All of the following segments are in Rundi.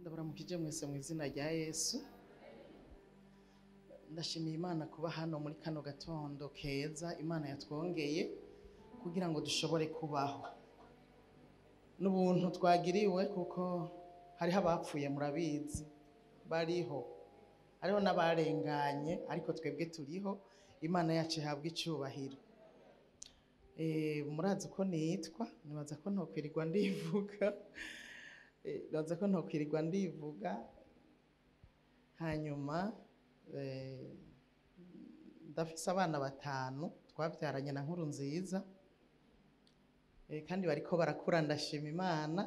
ndabaramukije mwese mu izina rya yesu ndashimiye imana kuba hano muri kano gatondo keza imana yatwongeye kugira ngo dushobore kubaho n'ubuntu twagiriwe kuko hariho abapfuye murabizi bariho hariho n'abarenganye ariko twebwe turiho imana yacu ihabwa icyubahiro Eh, murazi uko nitwa nibaza ko ntokwirirwa ndivuga Eh, nibaza ko ntokwirirwa ndivuga hanyuma eh, ndafise abana batanu twabyaranye na nkuru nziza Eh, kandi bariko barakura ndashima imana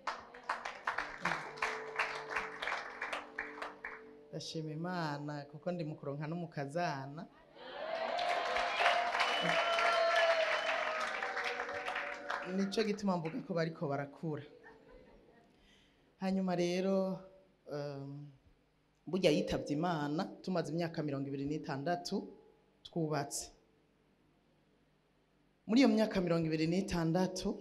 ndashima imana kuko ndi mu kuronka n'umukazana nico gituma mvuga ko bariko barakura hanyuma rero um, burya yitavye imana tumaze imyaka mirongo ibiri n'itandatu twubatse muri iyo myaka mirongo ibiri n'itandatu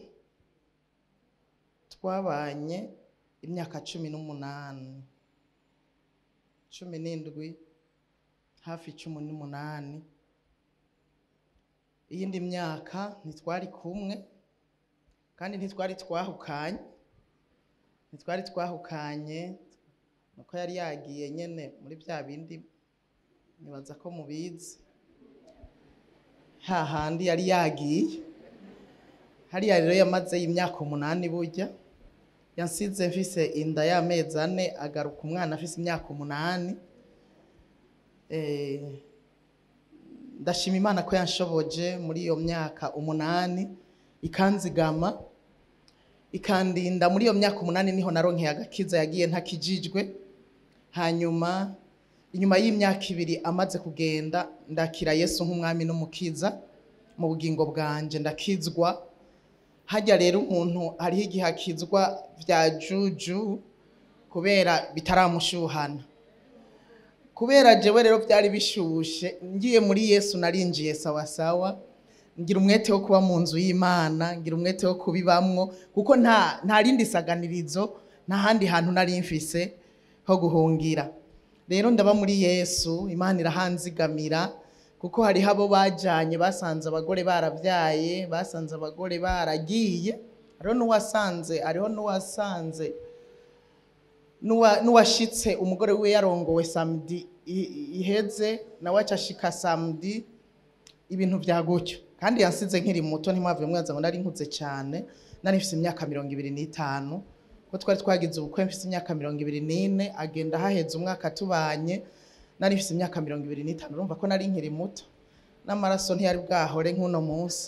twabanye imyaka cumi n'umunani cumi n'indwi hafi cumi n'umunani iyindi myaka ntitwari kumwe kandi ntitwari twahukanye ntitwari twahukanye nuko yari yagiye nyene muri bya bindi nibaza ko mubizi hahandi yari yagiye hariya rero yamaze imyaka umunani burya yansize mfise inda y'amezi ane agaruka umwana afise imyaka umunani Eh, ndashima imana ko yanshoboje muri iyo myaka umunani ikanzigama ikandinda muri iyo myaka umunani niho naronkeye agakiza yagiye ntakijijwe hanyuma inyuma y'imyaka ibiri amaze kugenda ndakira yesu nk'umwami n'umukiza mu bugingo bwanje ndakizwa hajya rero umuntu hariho igihe akizwa bya juju kubera bitaramushuhana kubera jewe rero byari bishushe ngiye muri yesu narinjiye sawasawa ngira umwete wo kuba mu nzu y'imana ngira umwete wo kubibamwo kuko nta nta rindi saganirizo nta handi hantu nari mfise ho guhungira rero ndaba muri yesu imana irahanzigamira kuko hariho abo bajanye basanze abagore barabyaye basanze abagore baragiye hariho n'uwasanze hariho n'uwasanze n'uwa- n'uwashitse umugore we yarongowe samedi i- iheze nawe aca ashika samedi ibintu vya gutyo kandi yansize nkiri muto ntimwave mwaza ngo nari nkuze cyane nari mfise imyaka mirongo ibiri n'itanu ko twari twagize ubukwe mfise imyaka mirongo ibiri n'ine agenda haheze umwaka tubanye nari mfise imyaka mirongo ibiri n'itanu urumva ko nari nkiri muto n'amaraso ntiyari bwahore nk'uno munsi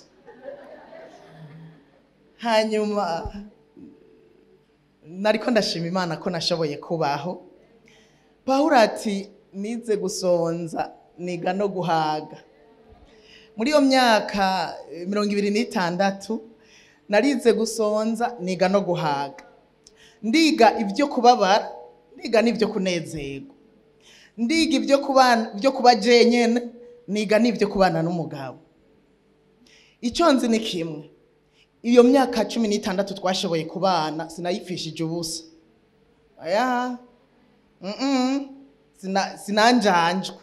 hanyuma nariko ndashima imana ko nashoboye kubaho pawulo ati nize gusonza niga no guhaga muri iyo myaka eh, mirongo ibiri n'itandatu narize gusonza niga no guhaga ndiga ibyo kubabara ndiga n'ibyo kunezerwa ndiga ibyo kubana ibyo kuba jenyene niga n'ibyo kubana n'umugabo icyo nzi ni kimwe iyo myaka cumi n'itandatu twashoboye kubana sinayipfishije ubusa aya mm sina sinanjanjwe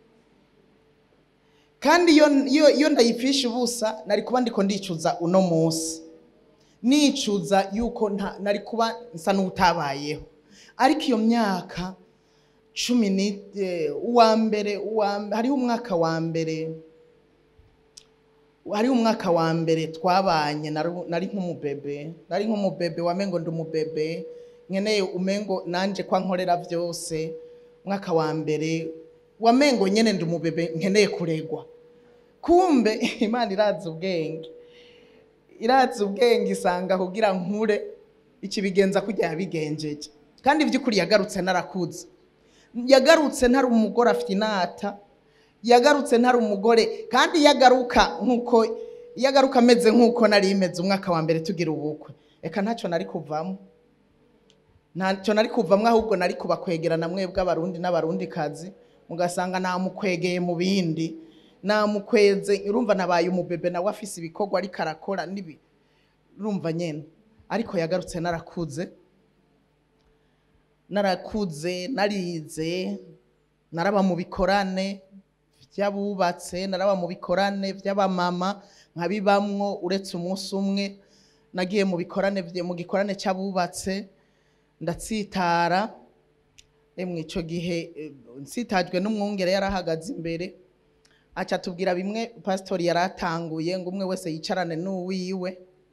kandi iyo iyo iyo ndayipfisha ubusa nari kuba ndiko ndicuza uno munsi nicuza yuko nta nari kuba nsa n'utabayeho ariko iyo myaka cumi ni eh, uwa mbere uwa mbe- hariho umwaka wa mbere hariho umwaka wa mbere twabanye nari- nari nk'umubebe nari nk'umubebe wamengo ndi umubebe nkeneye umengo nanje kwa nkorera byose umwaka wa mbere wamengo nyene ndi umubebe nkeneye kuregwa kumbe imana irazi ubwenge irazi ubwenge isanga kugira nkure ikibigenza kujya yabigenjeje kandi by'ukuri yagarutse narakuze yagarutse ntari umugore afite inata yagarutse ntari umugore kandi yagaruka nk'uko yagaruka ameze nk'uko nari imeze umwaka wa mbere tugira ubukwe reka ntacyo nari kuvamo ntacyo nari kuvamo ahubwo nari kubakwegerana mwebwe abarundi n'abarundi kazi mugasanga namukwegeye mu bindi namukweze urumva nabaye umubebe nawe afise ibikorwa ariko arakora nibi urumva nyene ariko yagarutse narakuze narakuze narize naraba mu bikorane by'abubatse naraba mu bikorane by'abamama nkabibamwo uretse umunsi umwe nagiye mu bikorane vye- mu gikorane cy'abubatse ndatsitara emwe ico gihe eh, nsitajwe n'umwungere yarahagaze imbere aca tubwira bimwe pasitori yaratanguye ngo umwe wese yicarane n'uwiwe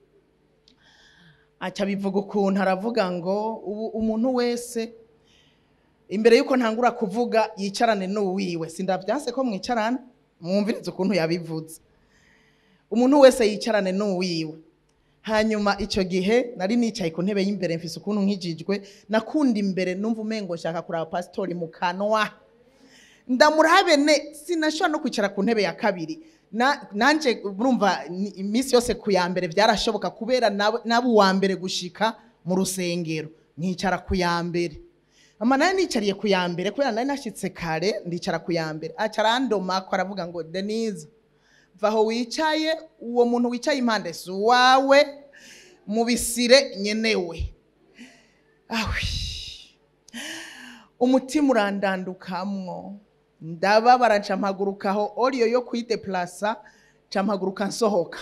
aca bivuga ukuntu aravuga ngo ubu umuntu wese imbere yuko ntangura kuvuga yicarane n'uwiwe sindavyanse ko mwicarana mwumvirize ukuntu yabivuze umuntu wese yicarane n'uwiwe hanyuma icyo gihe nari nicaye ku ntebe y'imbere mfise ukuntu nkijijwe nakunda imbere numva umengo nshaka kuraba pasitori mu kanwa ndamurabe ne sinashobora no kwicara ku ntebe ya kabiri Na- nanje urumva ni- iminsi yose ku ya mbere byarashoboka kubera nab- naba uwa mbere gushika mu rusengero nkicara ku ya mbere ama nari nicariye ku ya mbere kubera nari nashitse kare ndicara ku ya mbere aca arandoma ko aravuga ngo denise va aho wicaye uwo muntu wicaye impande si uwawe mubisire nyenewe awi umutima urandandukamwo ndababara nca mpagurukaho oriyo yo kwideplasa nca mpaguruka nsohoka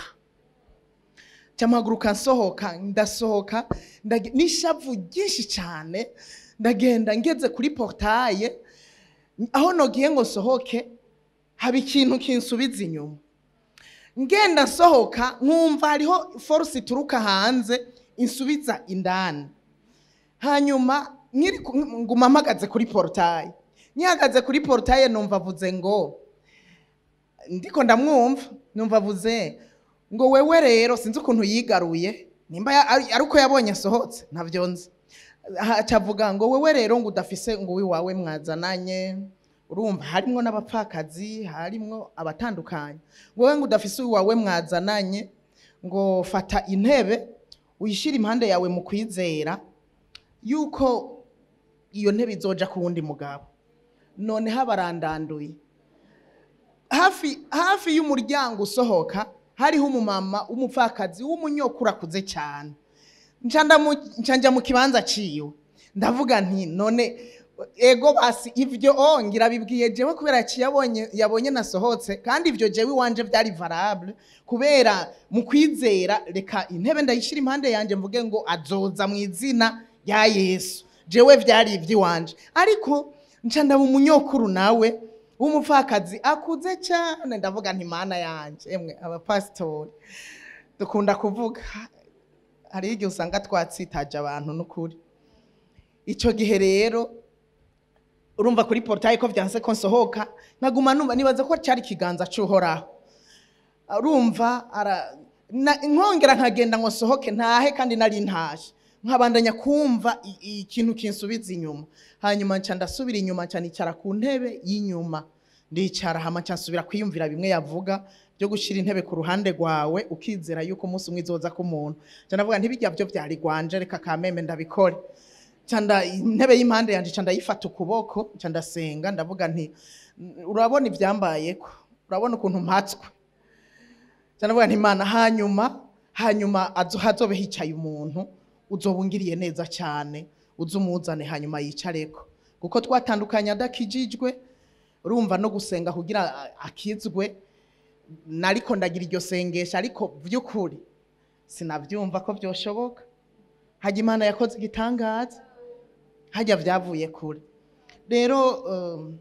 nca mpaguruka nsohoka ndasohoka ndage- n'ishavu ryinshi cyane ndagenda ngeze kuri portaye aho nogiye ngo nsohoke haba ikintu kinsubiza inyuma ngenda nsohoka nkumva hariho force ituruka hanze insubiza indani hanyuma nkiri ku- nguma mpagaze kuri portaye nyihagaze kuri portaye numva avuze ngo ndiko ndamwumva numva avuze ngo wewe rero sinzi ukuntu yigaruye nimba ya- ari ari uko yabonye asohotse ntabyo nzi aca avuga ngo wewe rero ngo udafise ngo wiwawe mwazananye urumva harimwo n'abapfakazi harimwo abatandukanye ngo wowe ngo udafise uwawe mwazananye ngo fata intebe uyishire impande yawe mu kwizera yuko iyo ntebe izoja ku wundi mugabo noneho abarandanduye hafi hafi y'umuryango usohoka hariho umumama w'umupfakazi w'umunyokuru akuze cyane nca ndamu- nca njya mu kibanza ciwe ndavuga nti none ego basi ivyo o ngira bibwiye jewe kubera yaciye yabonye yabonye nasohotse kandi ivyo jewe iwanje vyari valable kubera mu kwizera reka intebe ndayishira impande yanje mvuge ngo azoza mu izina rya yesu jewe vyari ivy'iwanje ariko nca ndaba umunyokuru nawe w'umupfakazi akuze cyane ndavuga nti mana yanje emwe abapasitori dukunda kuvuga hari igihe usanga twatsitaje abantu n'ukuri icyo gihe rero urumva kuri portaye ko byanse ko nsohoka nkaguma numva nibaza ko cyari ikiganza cy'uhoraho urumva ara na- nkongera nkagenda ngo nsohoke ntahe kandi nari ntaje nkabandanya kumva i- i- ikintu kinsubiza inyuma hanyuma nca ndasubira inyuma nca nicara ku ntebe y'inyuma ndicara hama nca nsubira kwiyumvira bimwe yavuga byo gushyira intebe ku ruhande rwawe ukizera yuko umunsi umwe izoza ku muntu nca ndavuga ntibijya byo byari gwanje reka kameme ndabikore nca nda- intebe y'impande yanje nca ndayifata ukuboko nca ndasenga ndavuga nti urabona ibyambayeko urabona ukuntu mpatswe nca ndavuga nti imana hanyuma hanyuma azo hazobe hicaye umuntu uzobungiriye neza cyane uze umuzane hanyuma yicareko kuko twatandukanye adakijijwe urumva no gusenga kugira a- akizwe nariko ndagira iryo sengesha ariko by'ukuri sinabyumva ko byoshoboka hajya imana yakoze igitangaza hajya byavuye kure rero um,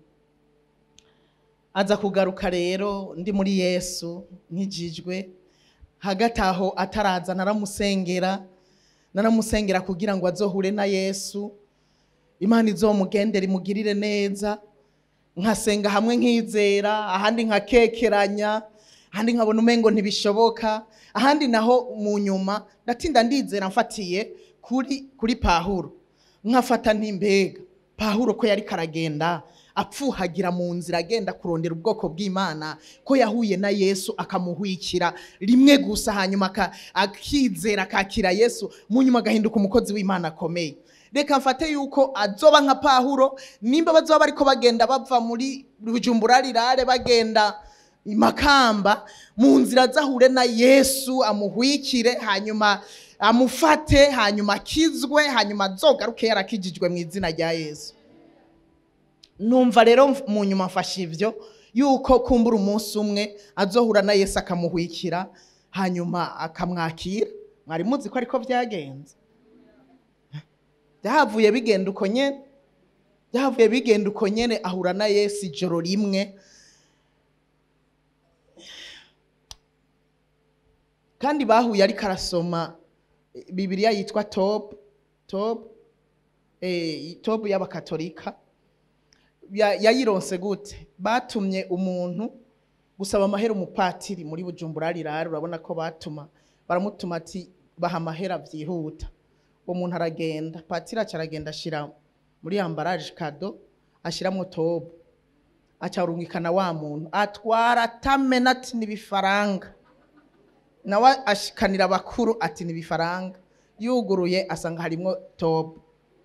aza kugaruka rero ndi muri yesu nkijijwe hagati aho ataraza naramusengera naramusengera kugira ngo azohure na yesu imana izomugendere imugirire neza nkasenga hamwe nkizera ahandi nkakekeranya ahandi nkabona umengo ntibishoboka ahandi naho mu nyuma ndatinda ndizera mfatiye kuri kuri pahuro nkafata ntimbega pahuro ko yari karagenda apfuhagira mu nzira agenda kurondera ubwoko bw'imana ko yahuye na yesu akamuhwikira rimwe gusa hanyuma aka- akizera akakira yesu mu nyuma agahinduka umukozi w'imana akomeye reka mfate yuko azoba nka pahuro nimba bazoba bariko bagenda bava muri bujumbura rirare bagenda makamba mu nzira zahure na yesu amuhwikire hanyuma amufate hanyuma akizwe hanyuma azogaruke yarakijijwe mu izina rya yesu numva rero mf- mu nyuma mfashe ivyo yuko kumbura umunsi umwe azohura na yesu akamuhwikira hanyuma akamwakira mwari muzi ko ariko byagenze byahavuye bigenda uko nyene byahavuye bigenda uko nyene ahura na yesu ijoro rimwe kandi bahuye ariko arasoma eh, bibiliya yitwa tobu tobu eh, tobu y'abakatolika Ya- yayironse gute batumye umuntu gusaba amahera umupatiri muri bujumbura rirara urabona ko batuma baramutuma ati baha amahera byihuta uwo muntu aragenda patiri aca aragenda ashira muri ambaraje kado ashiramwo tobu aca arungikana wa muntu atwara atamena ati n'ibifaranga nawe ashikanira abakuru ati n'ibifaranga yuguruye asanga harimwo tobu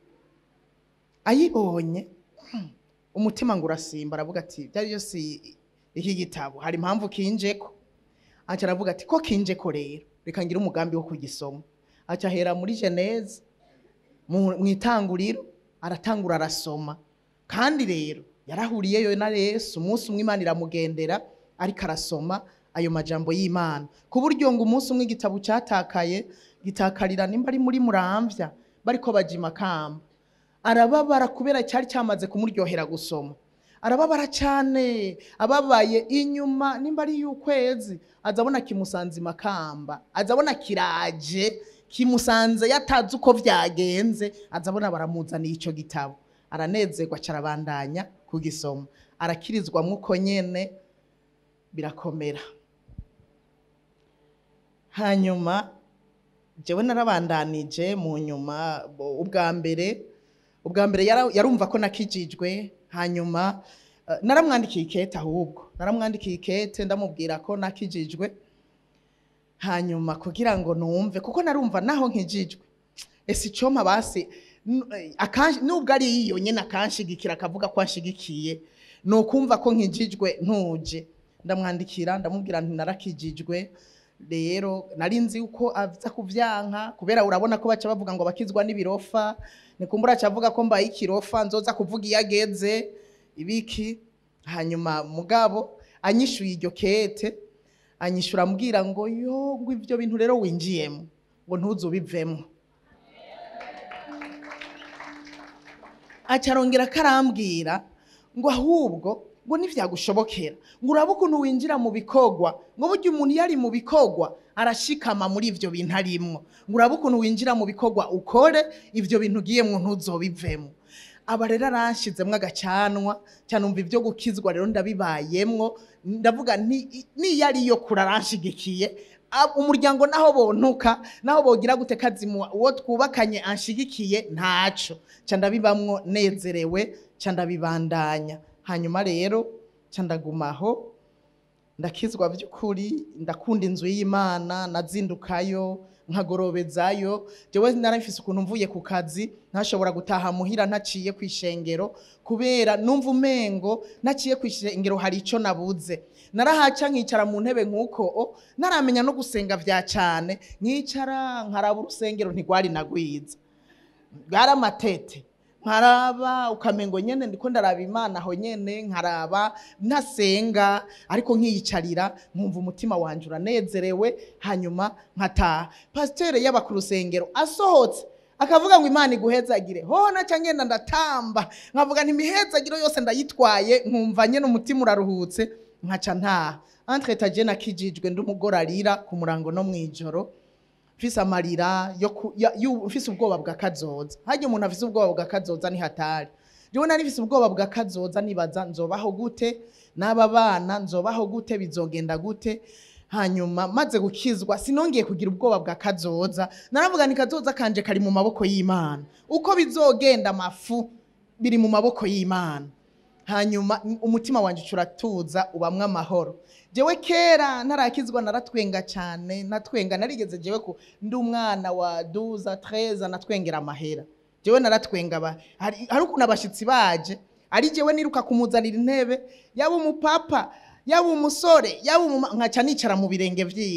ayibonye hmm, umutima ngo urasimba aravuga ati byari byose iki gitabo hari impamvu kinjeko aca aravuga ati ko kinjeko rero reka ngire umugambi wo kugisoma aca ahera muri geneze mu mu itanguriro aratangura arasoma kandi rero yarahuriyeyo na yesu umunsi umwe imana iramugendera ariko arasoma ayo majambo y'imana ku buryo ngo umunsi umwe igitabo cyatakaye gitakarira nimba ari muri muramvya bariko baja imakamba arababara kubera cyari cyamaze kumuryohera gusoma arababara cyane ababaye inyuma nimba ari y'ukwezi azabona kimusanze imakamba azabona kiraje kimusanze yatazi uko byagenze azabona baramuzaniye icyo gitabo aranezerwa carabandanya kugisoma arakirizwamo uko nyene birakomera hanyuma jewe narabandanije mu nyuma bo- ubwa mbere ubwa mbere yara- yarumva ko nakijijwe hanyuma eh, naramwandikiye ikete ahubwo naramwandikiye ikete ndamubwira ko nakijijwe hanyuma kugira ngo numve kuko narumva naho nkijijwe ese icoma basi n- eh, akanshi- nubwo ari iyo nyene akanshigikira akavuga ko anshigikiye ni ukumva ko nkijijwe ntuje ndamwandikira ndamubwira nti narakijijwe rero nari nzi uko aza kuvyanka kubera urabona ko baca bavuga ngo bakizwa n'ibirofa nikumbura aca avuga ko mbaye ikirofa nzoza kuvuga iyo ageze ibiki hanyuma mugabo anyishuye iryo kete anyishura ambwira ngo yo ngo ivyo bintu rero winjiyemo ngo ntuzubivemo aca arongera akarambwira ngo ahubwo ngo ntivyagushobokera ngo urabe ukuntu winjira mu bikorwa ngo burya umuntu iyo ari mu bikorwa arashikama muri ivyo bintu arimwo ngo urabe ukuntu winjira mu bikorwa ukore ivyo bintu ugiyemwo ntuzobivemo aba rero aranshizemwo agacanwa cyanumva ivyo gukizwa rero ndabibayemwo ndavuga nti niyo ariyo kure aranshigikiye ab- umuryango naho bontuka naho bogira gute kazimuwa uwo twubakanye anshigikiye ntaco ca ndabibamwo nezerewe ca ndabibandanya hanyuma rero ca ndagumaho ndakizwa by'ukuri ndakunda inzu y'imana nazindukayo nkagorobezayo jewe narafise ukuntu mvuye ku kazi ntashobora gutaha muhira ntaciye ku ishengero kubera numva umengo naciye ku ishengero hari ico nabuze narahaca nkicara mu ntebe nk'uko o, naramenya no gusenga vya cane nkicara nkaraba urusengero ntigwari nagwiza bwari amatete nkaraba ukamengo nyene ndiko ndaraba imana aho nyene nkaraba ntasenga ariko nkiyicarira nkumva umutima wanje uranezerewe hanyuma nkataha pasiteri yaba ku rusengero asohotse akavuga ngo imana iguhezagire hoho naca ngenda ndatamba nkavuga nti imihezagiro yose ndayitwaye nkumva nyene umutima uraruhutse nkaca ntaha entreta je nakijijwe ndi umugore arira ku murango no mw'ijoro mfise amarira yo ku- ya- yu- mfise ubwoba bwa kazoza harya umuntu afise ubwoba bwa kazoza ni hatari jewe nari mfise ubwoba bwa kazoza nibaza nzobaho gute n'aba bana nzobaho gute bizogenda gute hanyuma maze gukizwa sinongeye kugira ubwoba bwa kazoza naravuga ni kazoza kanje kari mu maboko y'imana uko bizogenda amafu biri mu maboko y'imana hanyuma n- umutima wanje uratuza ubamwe amahoro jewe kera ntarakizwa naratwenga cyane natwenga narigeze jewe ku ndi umwana wa duza treza natwengera amahera jewe naratwenga ba hari hari ukuntu abashitsi baje ari jewe niruka kumuzanira intebe yaba umupapa yaba umusore yaba umuma nkaca nicara mu birenge vyiwe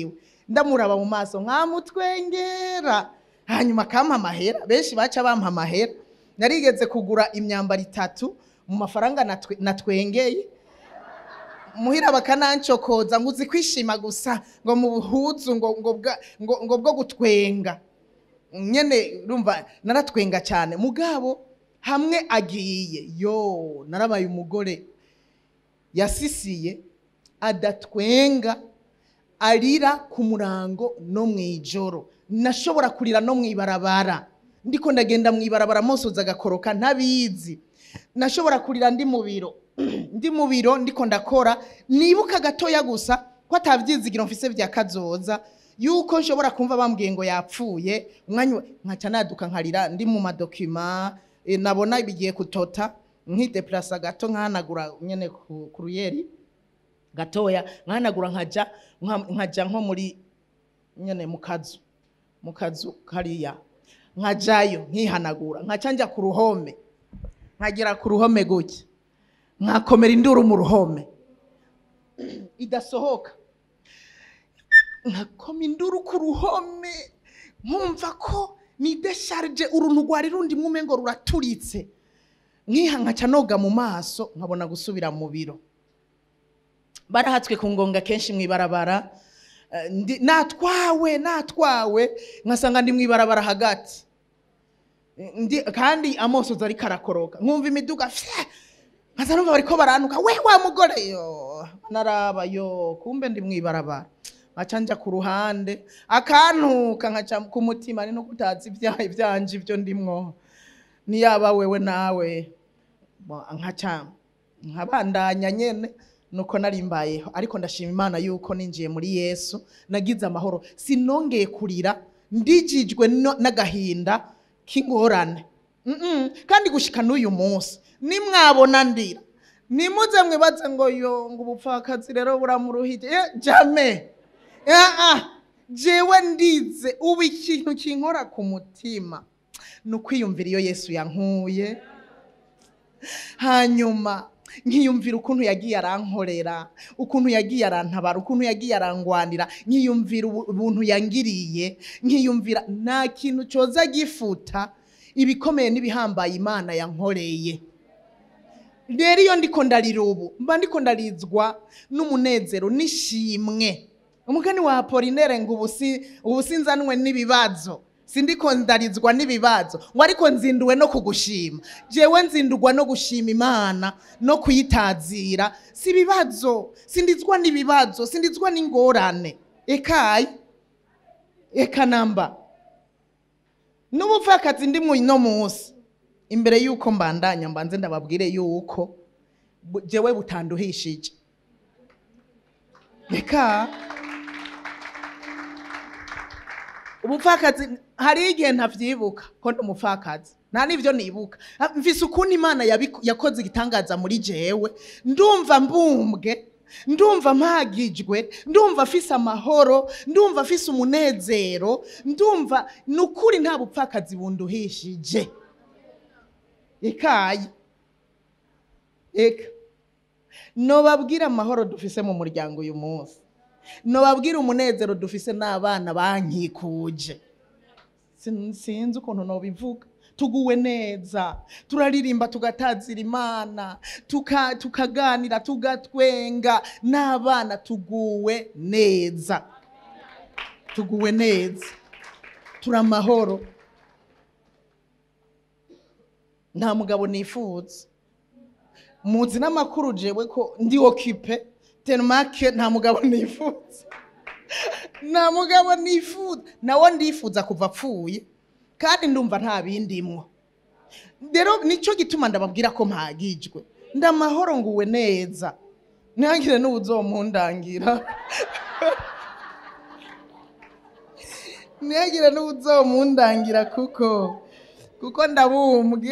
ndamuraba mu maso nkamutwengera hanyuma akampa amahera benshi baca bampa amahera narigeze kugura imyambaro itatu mu mafaranga natwe- natwengeye muhira bakanancokoza ngo uzi kwishima gusa ngo mu buhuzu ngo ngo bwa- ngo ngo bwo gutwenga nyene urumva naratwenga cyane mugabo hamwe agiye yo narabaye umugore yasisiye adatwenga arira ku murango no mu ijoro nashobora kurira no mu ibarabara ndiko ndagenda mu ibarabara mosoza agakoroka ntabizi nashobora kurira ndi mu biro ndi mu biro ndiko ndakora nibuka gatoya gusa ko atabyizigiro mfise bya kazoza yuko nshobora kumva bambwiye ngo yapfuye umwanya wa- nkaca naduka nkarira ndi mu madokima eh, nabona bigiye kutota nkideplasa gato nkahanagura nyene ku ku ruyeri gatoya nkahanagura nkaja nka- nkaja nko muri nyene mu kazu mu kazu kariya nkajayo nkihanagura nkaca njya ku ruhome nkagera ku ruhome gutya nkakomera induru mu ruhome idasohoka nkakoma induru ku ruhome nkumva ko ni desharge uruntu rwari rundi mwume ngo ruraturitse nkiha nkaca noga mu maso nkabona gusubira mu biro barahatswe ku ngonga kenshi mu ibarabara eh, ndi- natwawe natwawe nkasanga ndi mu ibarabara hagati ndi kandi amosozi ariko arakoroka nkumva imiduga fye nkaza numva bariko baranuka we wa mugore yo naraba yo kumbe ndi mu ibarabara nkaca nja ku ruhande akantuka nkaca ku mutima ni no kutazi ibyaha ibyanje ibyo ndimwo niyaba wewe nawe Bo- nkaca nkabandanya nyene nuko nari mbayeho ariko ndashima imana yuko ninjiye muri yesu nagize amahoro sinongeye kurira ndijijwe no- n'agahinda k'ingorane Mm-mm. kandi gushika n'uyu munsi nimwabona ndira nimuze mwibaze ngo yo ngo ubupfakazi rero buramuruhije Eh, jame Ah, ah. jewe ndize ubu ikintu kinkora ku mutima ni ukwiyumvira iyo yesu yankuye hanyuma nkiyumvira ukuntu yagiye arankorera ukuntu yagiye arantabara ukuntu yagiye arangwanira nkiyumvira ubu- ubuntu yangiriye nkiyumvira nta kintu cyoza gifuta ibikomeye n'ibihambaye imana yankoreye rero iyo ndiko ndarira ubu mba ndiko ndarizwa n'umunezero n'ishimwe umugani wa apolinere ngo ubu si- ubu sinzanwe n'ibibazo sindiko ndarizwa n'ibibazo ngo ariko nzinduwe no kugushima jewe nzindurwa no gushima imana no kuyitazira si ibibazo sindizwa n'ibibazo sindizwa n'ingorane ekayi eka namba n'ubupfakazi ndi mu no munsi imbere y'uko mbandanya mbanze ndababwire y'uko bu- jewe butanduhishije reka ubupfakazi hari igihe ntavyibuka ko ndi umupfakazi nta n'ivyo nibuka Ah, mvise ukuntu imana yabiku- yakoze igitangaza muri jewe ndumva mbumbwe ndumva mpagijwe ndumva afise amahoro ndumva afise umunezero ndumva ni ukuri nta bupfakazi bunduhishije ikayi eka nobabwira amahoro dufise mu muryango uyu munsi nobabwira umunezero dufise n'abana bankikuje Sin- sinzi ukuntu nobivuga tuguwe neza turaririmba tugatazira imana tuka- tukaganira tugatwenga n'abana tuguwe neza tuguwe neza turi amahoro nta mugabo nifuza muzi n'amakuru jewe ko ndi okipe tenmake nta mugabo nifuza nta mugabo nifuza nawe ndifuza kuva apfuye kandi ndumva nta bindimwo rero nicyo gituma ndababwira ko mpagijwe ndamahoro nguwe neza ntihagire n'ubuzomundangira ntihagire n'ubuzomundangira kuko kuko ndabumbwe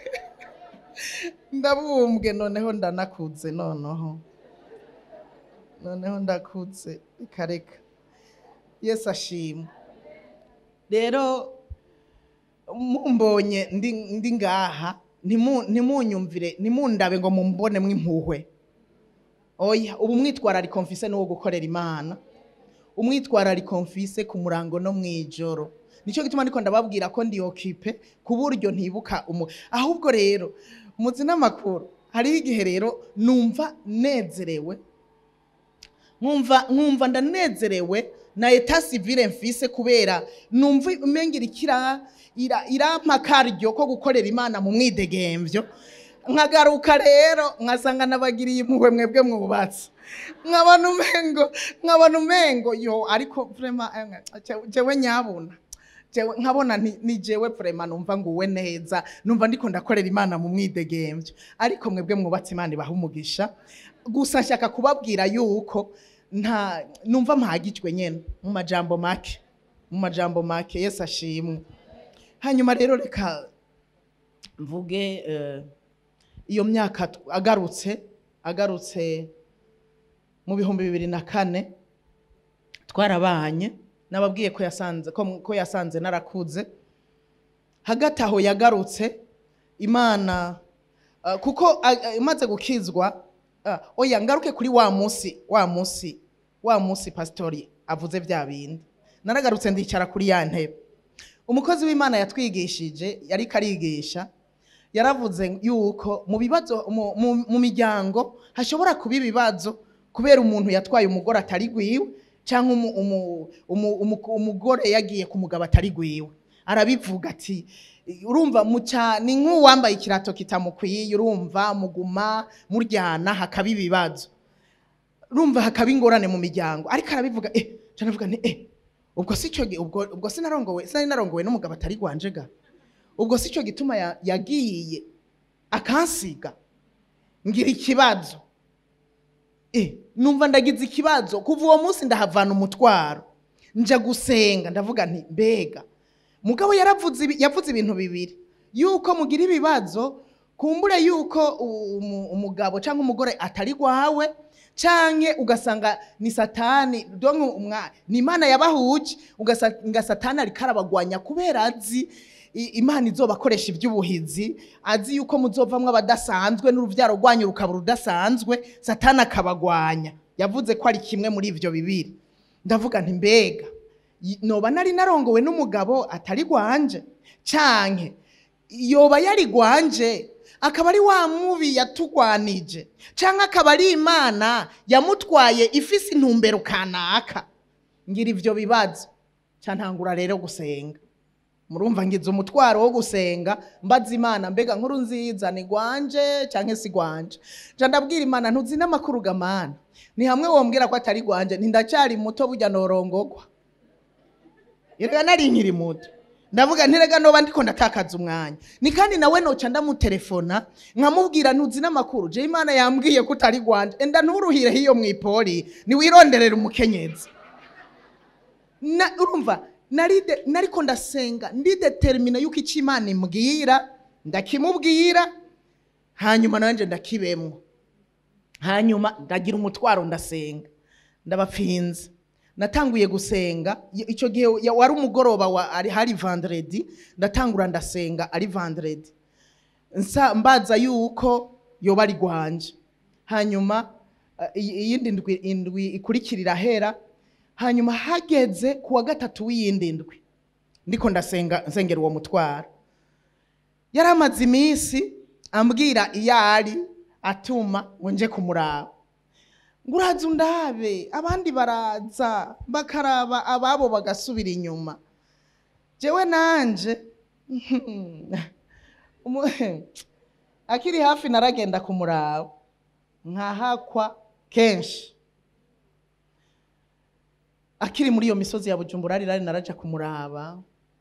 ndabumbwe noneho ndanakuze noneho noneho ndakuze reka reka yesu ashimwe rero mumbonye ndi ndi ngaha ntimu- ntimunyumvire ntimundabe ngo mumbonemo impuhwe oya ubu mwitwarariko mfise n'uwo gukorera imana umwitwarariko mfise ku murango no mw'ijoro nicyo gituma ndiko ndababwira ko ndi okipe ku buryo ntibuka umu ahubwo rero muzi n'amakuru hariho igihe rero numva nezerewe nkumva nkumva ndanezerewe na eta civile mfise kubera numva umengira ikira ira irampa karyo ko gukorera imana mu mwidegemvyo nkagaruka rero nkasanga nabagiriye impuhwe mwebwe mwubatse nkabona umengo nkabona umengo yo ariko vraiment eh, jewe nyabuna jewe nkabona nti- ni jewe vraiment numva nguwe neza numva ndiko ndakorera imana mu mwidegemvyo ariko mwebwe mwubatse imana ibaha umugisha gusa nshaka kubabwira yuko nta numva mpagijwe nyene mu majambo make mu majambo make yesu ashimwe hanyuma rero reka mvuge eh, iyo myaka tw- agarutse agarutse mu bihumbi bibiri na kane twarabanye nababwiye ko yasanze ko, ko yasanze narakuze hagati aho yagarutse imana uh, kuko uh, uh, imaze gukizwa uh, oya ngaruke kuri wa musi wa musi wa musi pastori avuze vya bindi naragarutse ndicara kuri ya ntebe umukozi w'imana yatwigishije yariko arigisha yaravuze yuko mu bibazo mu- mu- mu miryango hashobora kuba ibibazo kubera umuntu yatwaye umugore atari gwiwe cyangwa umu- umu- umu- umu- umugore yagiye ku mugabo atari gwiwe arabivuga ati urumva muca ni nk'uwambaye ikirato kitamukwiye urumva muguma muryana hakaba ibibazo urumva hakaba ingorane mu miryango ariko arabivuga eh cyane avuga nti eh ubwo si cyo gi- ubwo ubwo sinarongowe sinari narongowe n'umugabo atari gwanje ga ubwo si cyo gituma ya- yagiye akansiga ngira ikibazo eh numva ndagize ikibazo kuva uwo munsi ndahavana umutwaro nja gusenga ndavuga nti mbega mugabo yaravuze ibi- yavuze ibintu bibiri yuko mugira ibibazo kumbure yuko umu- umugabo cyangwa umugore atari gwawe canke ugasanga ni satani donc umwa ni imana yabahuje ugasanga satani ariko arabagwanya kubera azi i- imana izobakoresha iby'ubuhizi azi yuko muzovamwo abadasanzwe n'uruvyaro rwanyu rukaba rudasanzwe satani akabagwanya yavuze ko ari kimwe muri ivyo bibiri ndavuga nti mbega y- noba nari narongowe n'umugabo atari gwanje canke yoba yari gwanje akaba ari wa mubi yatugwanije canke akaba ari imana yamutwaye ifise intumbero kanaka ngira ivyo bibazo cantangura rero gusenga murumva ngize umutwaro wo gusenga mbaza imana mbega nkuru nziza ni gwanje canke si gwanje nja ndabwira imana ntuzi n'amakuru gamana ni hamwe wombwira ko atari gwanje ntindacyari muto burya norongogwa erega nari nkiri muto ndavuga ntirega noba ndiko ndatakaza umwanya ni kandi nawe noca ndamutelefona nkamubwira ntuzi n'amakuru je imana yambwiye ko utari gwanje enda nturuhire hiyo mw'ipoli niwironderera umukenyezi na urumva naride nariko ndasenga ndidetermina yuko icyo imana imbwira ndakimubwira hanyuma nanje ndakibemwo hanyuma ndagira umutwaro ndasenga ndabapfinze natanguye gusenga y- icyo gihe ya- wari umugoroba wa ari hari vendredi ndatangura ndasenga ari vendredi nsa mbaza yuko yoba ari gwanje hanyuma eh, iyi- iyindi ndwi indwi ikurikirira hera hanyuma hageze ku wa gatatu w'iyindi ndwi ndiko ndasenga nsengera uwo mutwaro yari amaze iminsi ambwira iyo ari atuma ngo nje kumuraba ngo uraza undabe abandi baraza bakaraba ababo bagasubira inyuma jewe nanje umu- akiri hafi naragenda kumuraba nkahakwa kenshi akiri muri iyo misozi ya bujumbura rirari naraja kumuraba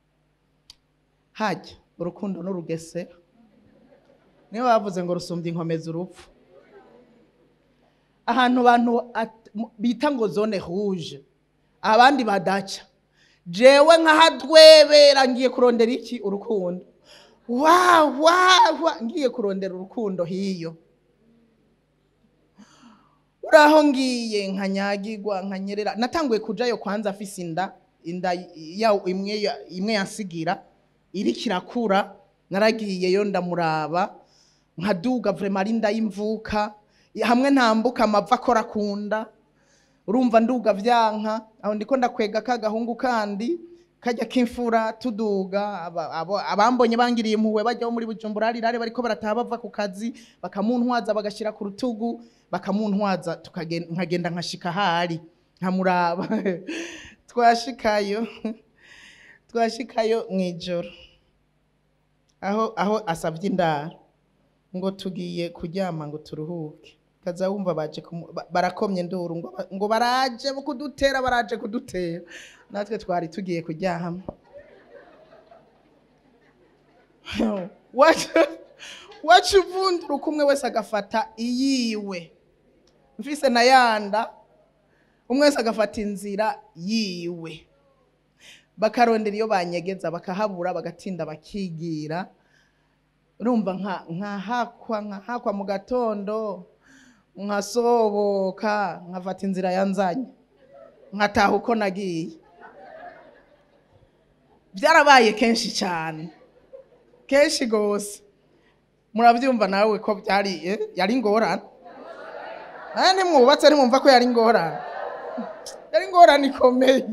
hajya urukundo n'urugesera niyo bavuze ngo rusumbye inkomezi urupfu ahantu abantu at- mu- bita ngo zone rouge abandi badaca jewe nkahadwebera ngiye kurondera iki urukundo wa wa wa ngiye kurondera urukundo hiyo uraho ngiye nkanyagirwa nkanyerera natanguye kujayo kwanza afise inda inda ya imwe ya- imwe yansigira iriko irakura naragiyeyo ndamuraba nkaduga vrema ari inda y'imvuka hamwe ntambuka amava akora ku nda urumva nduga vyanka aho ndiko ndakwega ka gahungu kandi kajya k'imfura tuduga aba- abo- abambonye bangiriye impuhwe bajya bo muri bujumbura harirare bariko barataha bava ku kazi bakamuntwaza bagashira ku rutugu bakamuntwaza tukagen- nkagenda nkashika ahari nkamuraba twashikayo twashikayo mw'ijoro aho aho asavye indaro ngo tugiye kuryama ngo turuhuke kaza wumva baje kumu- ba- barakomye nduru ngo, ba- ngo baraje kudutera baraje kudutera natwe twari tugiye kuryama wacu wacu uvundura uko umwe wese agafata iyiwe mfise na yanda umwe wese agafata inzira yiwe bakarondera iyo banyegeza bakahabura bagatinda bakigira urumva nka nkahakwa nkahakwa mu gatondo nkasoboka nkafata inzira yanzanye nkataha uko nagiye byarabaye kenshi cyane kenshi gose murabyumva nawe ko byari eh, yari ingorane aya ntimwubatse ntimwumva ko yari ingorane yari ingorane ikomeye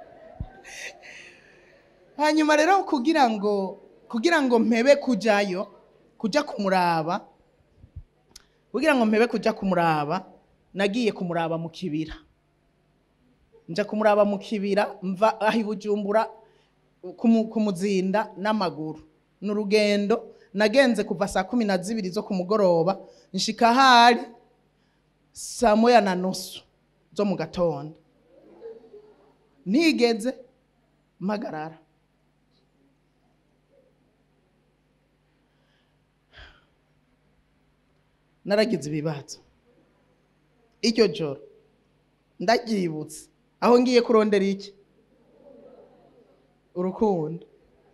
hanyuma rero kugira ngo kugira ngo mpebe kujayo kuja kumuraba kugira ngo mpebe kuja kumuraba nagiye kumuraba mu kibira nja kumuraba mu kibira mva aho i bujumbura kumu- kumuzinda n'amaguru ni urugendo nagenze kuva saa kumi na zibiri zo ku mugoroba nshika ahari saa moya na nusu zo mu gatondo ntigeze mpagarara naragize ibibazo iryo joro ndaryibutse aho ngiye kurondera iki urukundo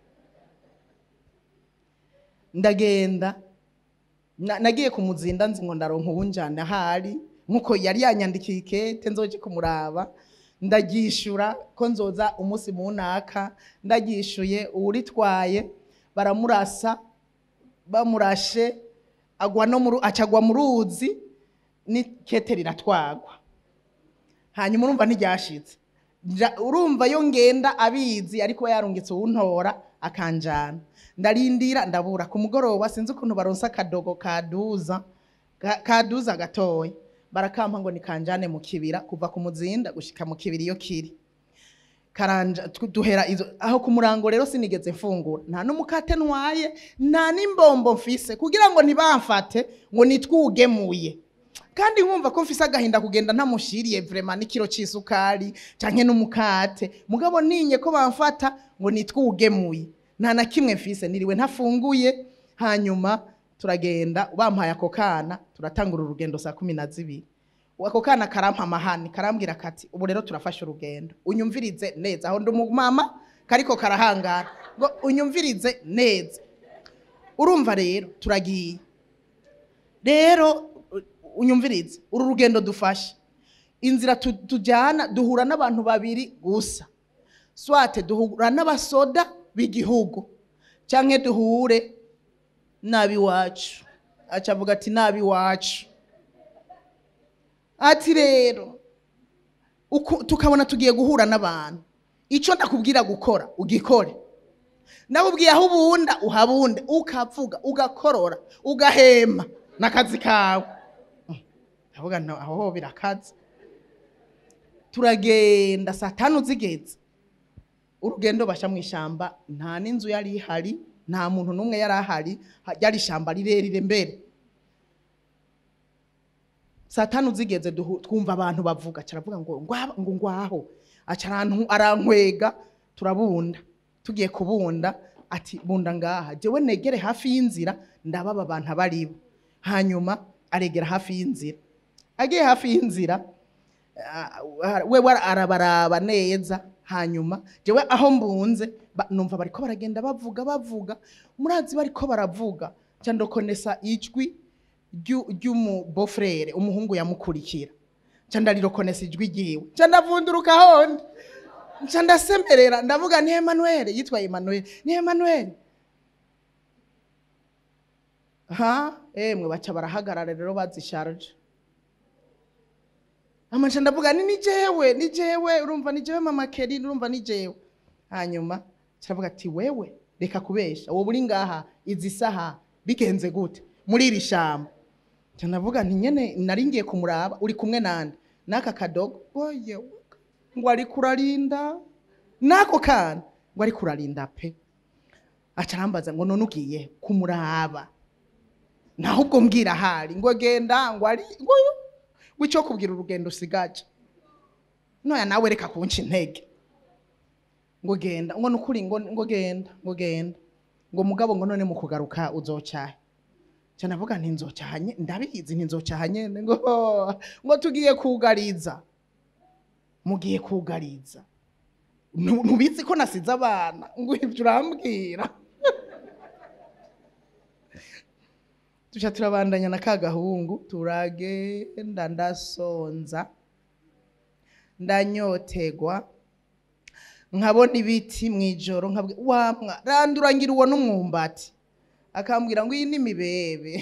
ndagenda na- nagiye kumuzinda nzi ngo ndaronka uwunjana ahari nkuko yari yanyandikiye ikete nzoje kumuraba ndaryishura ko nzoza umunsi munaka ndaryishuye uwuritwaye baramurasa bamurashe agwa no mu ru- acagwa mu ruzi n'ikete riratwagwa hanyuma urumva ntiryashitse Nja- urumva yo ngenda abizi ariko yarungitse uwuntora akanjana ndarindira ndabura ku mugoroba sinzi ukuntu baronsa akadogo kaduza ka- kaduza gatoya barakampa ngo nikanjane mu kibira kuva ku muzinda gushika mu kibira iyo kiri karanja tu- duhera izo aho ku murango rero sinigeze mfungura nta n'umukate ntwaye nta n'imbombo mfise kugira ngo ntibamfate ngo nitwugemuye kandi nkumva ko mfise agahinda kugenda ntamushiriye vrema n'ikiro c'isukari canke n'umukate mugabo ninye ko bamfata ngo nitwugemuye nta na kimwe mfise niriwe ntafunguye hanyuma turagenda bampaye ako kana turatangura urugendo saa kumi na zibiri ako kana karampa amahani karambwira kati ubu rero turafashe urugendo unyumvirize neza aho ndi umumama kariko karahangara ngo unyumvirize neza urumva rero turagiye rero u- unyumvirize uru rugendo dufashe inzira tu- tujyana duhura n'abantu babiri gusa swate duhura n'abasoda b'igihugu cyangwa duhure n'ab'iwacu aca avuga ati n'ab'iwacu ati rero uku- tukabona tugiye guhura n'abantu icyo ndakubwira gukora ugikore ndakubwiye aho ubunda uhabunde ukavuga ugakorora ugahema n'akazi kawe ndavuga nti aho ho birakaze turagenda saa tanu zigeze urugendo basha mu ishyamba nta n'inzu yari ihari nta muntu n'umwe yari ahari ha- ryari ishyamba rirerire mbere saa tanu zigeze duhu- twumva abantu bavuga caravuga ngo ngwa- ngo ngwaho aca arantu- arankwega turabunda tugiye kubunda ati bunda ngaha jewe negere hafi y'inzira ndababa abantu abaribo hanyuma aregera hafi y'inzira agiye hafi y'inzira ah, we wa- arabaraba neza hanyuma jewe aho mbunze ba- numva bariko baragenda bavuga bavuga murazi bariko baravuga ca ndokonesa ijwi ryu- ry'umubofrere umuhungu yamukurikira ca ndarirokonesa ijwi ryiwe ca ndavunduruka hondi nca ndasemerera ndavuga ni Emmanuel yitwa Emmanuel ni Emmanuel ha emwe baca barahagarara rero bazisharje amaca ndavuga ni ni jewe ni jewe urumva ni jewe mama keri urumva ni jewe hanyuma caravuga ati wewe reka kubesha wowe uri ngaha izi saha bigenze gute muri iri shamba Nca ndavuga nti nyene nari ngiye kumuraba uri kumwe nande n'aka kadogo oye ngo ari kurarinda n'ako kana ngo ari kurarinda pe aca arambaza ngo none ugiye kumuraba naho ubwo mbwira ahari ngo genda ngo ari ngo ngo icyo kubwira urugendo usigaje noya nawe reka kunca intege ngo genda ngo nukuri ngo ngo genda ngo genda ngo mugabo ngo none mu kugaruka uzocahe ca navuga nti nzocaha nye ndabizi nti nzocaha nyene ngo ngo tugiye kugariza mugiye kugariza Nu- ntubizi ko nasize abana ngo ivyo urambwira tuca turabandanya na ka gahungu turagenda ndasonza ndanyotegwa nkabona ibiti mw'ijoro nkabwira wamwa randurangira uwo n'umwumbati akambwira ngo iyi ni imibebe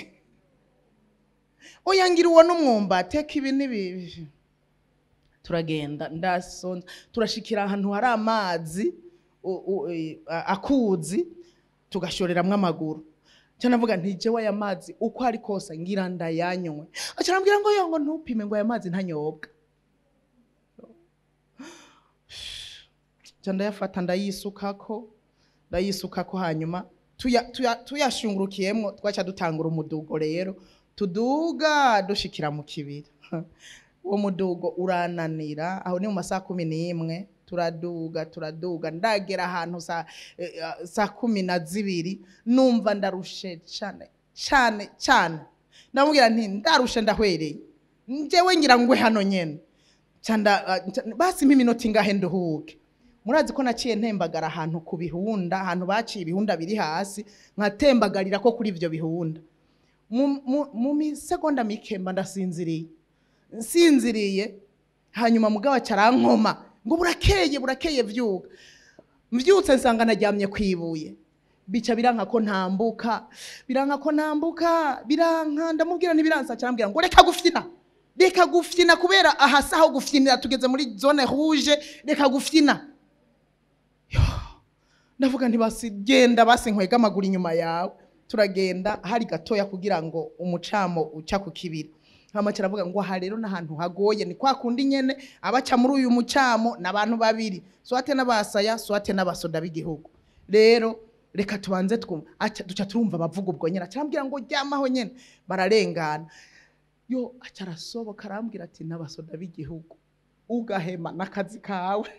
oya ngira uwo n'umwumbati eka ibi ni bibi turagenda ndasonza turashikira ahantu hari amazi u- u- e, a- akuzi tugashoreramwo amaguru cyo navuga nti jewe aya mazi uko ari kose ngira ndayanywe aca arambwira ngo yo ngo ntupime ngo aya mazi ntanyobwa ca ndayafata ndayisukako ndayisukako hanyuma tuya- tuya- tuyashungurukiyemwo twaca dutangura umudugo rero tuduga dushikira mu kibira uwo mudugo urananira aho ni mu masaha kumi n'imwe turaduga turaduga ndagera ahantu saa eh, eh, saa kumi na zibiri numva ndarushe cane cane cane ndamubwira nti ndarushe ndahwereye njyewe ngira ngwe hano nyene canda ah, nca- basi mpa iminota ingahe nduhuke murazi ko naciye ntembagara ahantu ku bihunda ahantu baciye ibihunda biri hasi nkatembagarira ko kuri ivyo bihunda mu- mu- mu misegonda mikemba ndasinziriye nsinziriye hanyuma mugabo acarankoma ngo burakeye burakeye vyuka mvyutse nsanga naryamye kwibuye bica biranka ko ntambuka biranka ko ntambuka biranka ndamubwira ntibiransa cyambwira ngo reka gufyina reka gufyina kubera aha si aho gufyinira tugeze muri zone rouge reka gufyina Yo, ndavuga nti basi genda basi nkwega amaguru inyuma yawe turagenda hari gatoya kugira ngo umucamo uca ku kibiri hama kiravuga ngo aha rero n'ahantu hagoye ni kwa kundi nyene abaca muri uyu mucamo n'abantu babiri swate n'abasaya swate n'abasoda b'igihugu rero reka tubanze twumva aca duca turumva bavuga ubwo nyene acambwira ngo ryamaho nyene bararengana yo aca arasoboka arambwira ati n'abasoda b'igihugu ugahema n'akazi kawe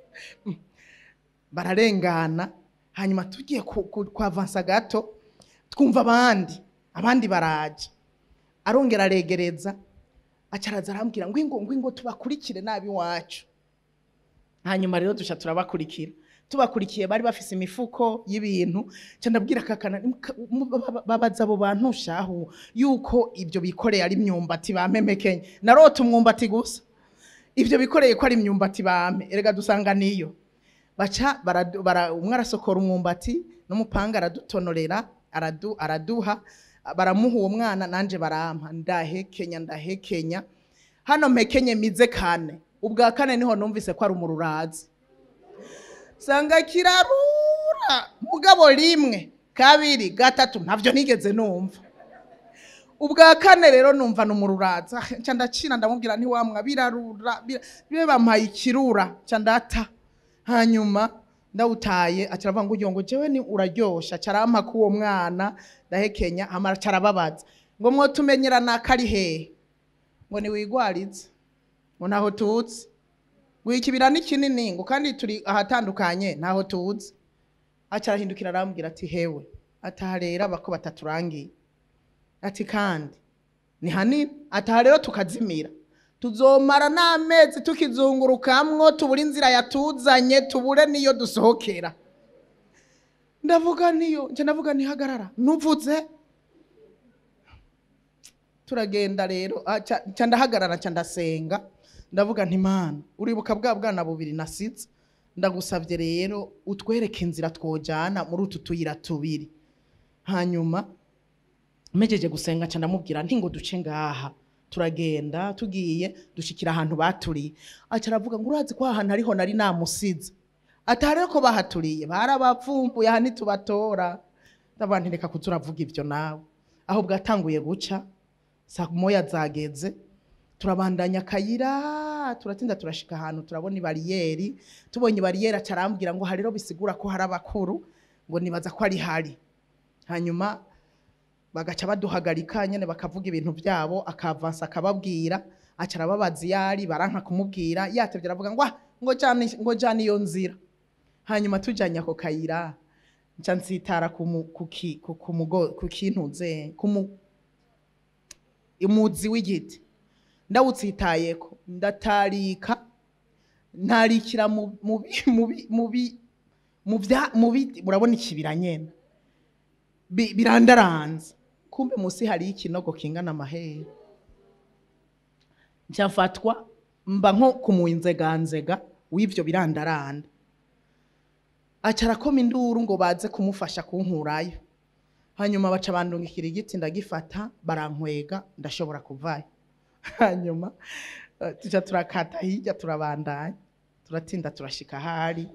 bararengana hanyuma tugiye ku- ku- kwavansa gato twumva abandi abandi baraje arongera aregereza acaraza arambwira ngo ingo ngo ingo tubakurikire nabi iwacu hanyuma rero duca turabakurikira tubakurikiye bari bafise imifuko y'ibintu ca ndabwira kakana "Muka- mu- ba- ba- babaza abo bantu shahu yuko ibyo bikoreye ari imyumbati bampemekenye narota umwumbati gusa ivyo bikoreye ko ari imyumbati bame erega dusanga niyo baca baradu- bara- umwe arasokora umwumbati n'umupanga aradutonorera aradu, araduha baramuha uwo mwana nanje barampa ndahekenya ndahekenya hano mpekenye mize kane ubwa kane niho numvise ko ari umururazi sanga kirarura mugabo rimwe kabiri gatatu ntavyo nigeze numva ubwa kane rero numva numururaza nca ndacina ndamubwira ntiwamwa birarura bira- bibe bampaye ikirura nca ndata hanyuma ndawutaye acaravuga ngo uyo ngo jewe ni uraryosha carampa k'uwo mwana ndahekenya hama carababaza ngo mwotumenyera naka ari hehe ngo niwigwarize ngo ntaho tuzi ngo ikibira ni kinini ngo kandi turi ahatandukanye ntaho tuzi aca arahindukira arambwira ati hewe ataha rero abako bataturangiye ati kandi ni hanini ataha rero tukazimira tuzomara n'amezi tukizungurukamwo tubure inzira yatuzanye tubure niyo dusohokera ndavuga niyo nca ndavuga ntihagarara nuvuze turagenda rero ah, ca ca ndahagarara ca ndasenga ndavuga nti mana uribuka bwa bwana bubiri nasize ndagusabye rero utwereke inzira twojana muri utu tuyira tubiri hanyuma mejeje gusenga ca ndamubwira nti ngo duce ngaha turagenda tugiye dushikira ahantu baturiye aca aravuga ngo urazi ko aha hantu ariho nari namusize atari ko bahaturiye barabavumbuye aha ntitubatora ndavuga nti reka kuza uravuga ibyo nawe aho bwatanguye guca saa moya zageze turabandanya akayira turatinda turashika ahantu turabona ibariyeri tubonye ibariyeri aca arambwira ngo hari rero bisigura ko hari abakuru ngo nibaza ko ari hari hanyuma bagaca baduhagarika nyene bakavuga ibintu byabo akavansa akababwira aca arababaza iyo ari baranka kumubwira yatevye aravuga ngo "Ah, ngo jana ngo jana iyo nzira hanyuma tujanye ako kayira nca nsitara ku mu- ku ki- ku- ku mugo- ku kintuze ku mu- umuzi w'igiti ndawutsitayeko ndatarika ntarikira mu mu bi- mu bi- mu bi- mu bya- mu biti murabona ikibira nyene Bi- birandaranze kumbe musi hari ikinogo kingana amahere ncafatwa mba nko kumunzeganzega w'ivyo birandaranda aca arakoma induru ngo baze kumufasha kunkurayo hanyuma baca bandungikira igiti ndagifata barankwega ndashobora kuvayo hanyuma eh, tuca turakata hirya turabandanya turatinda turashika ahari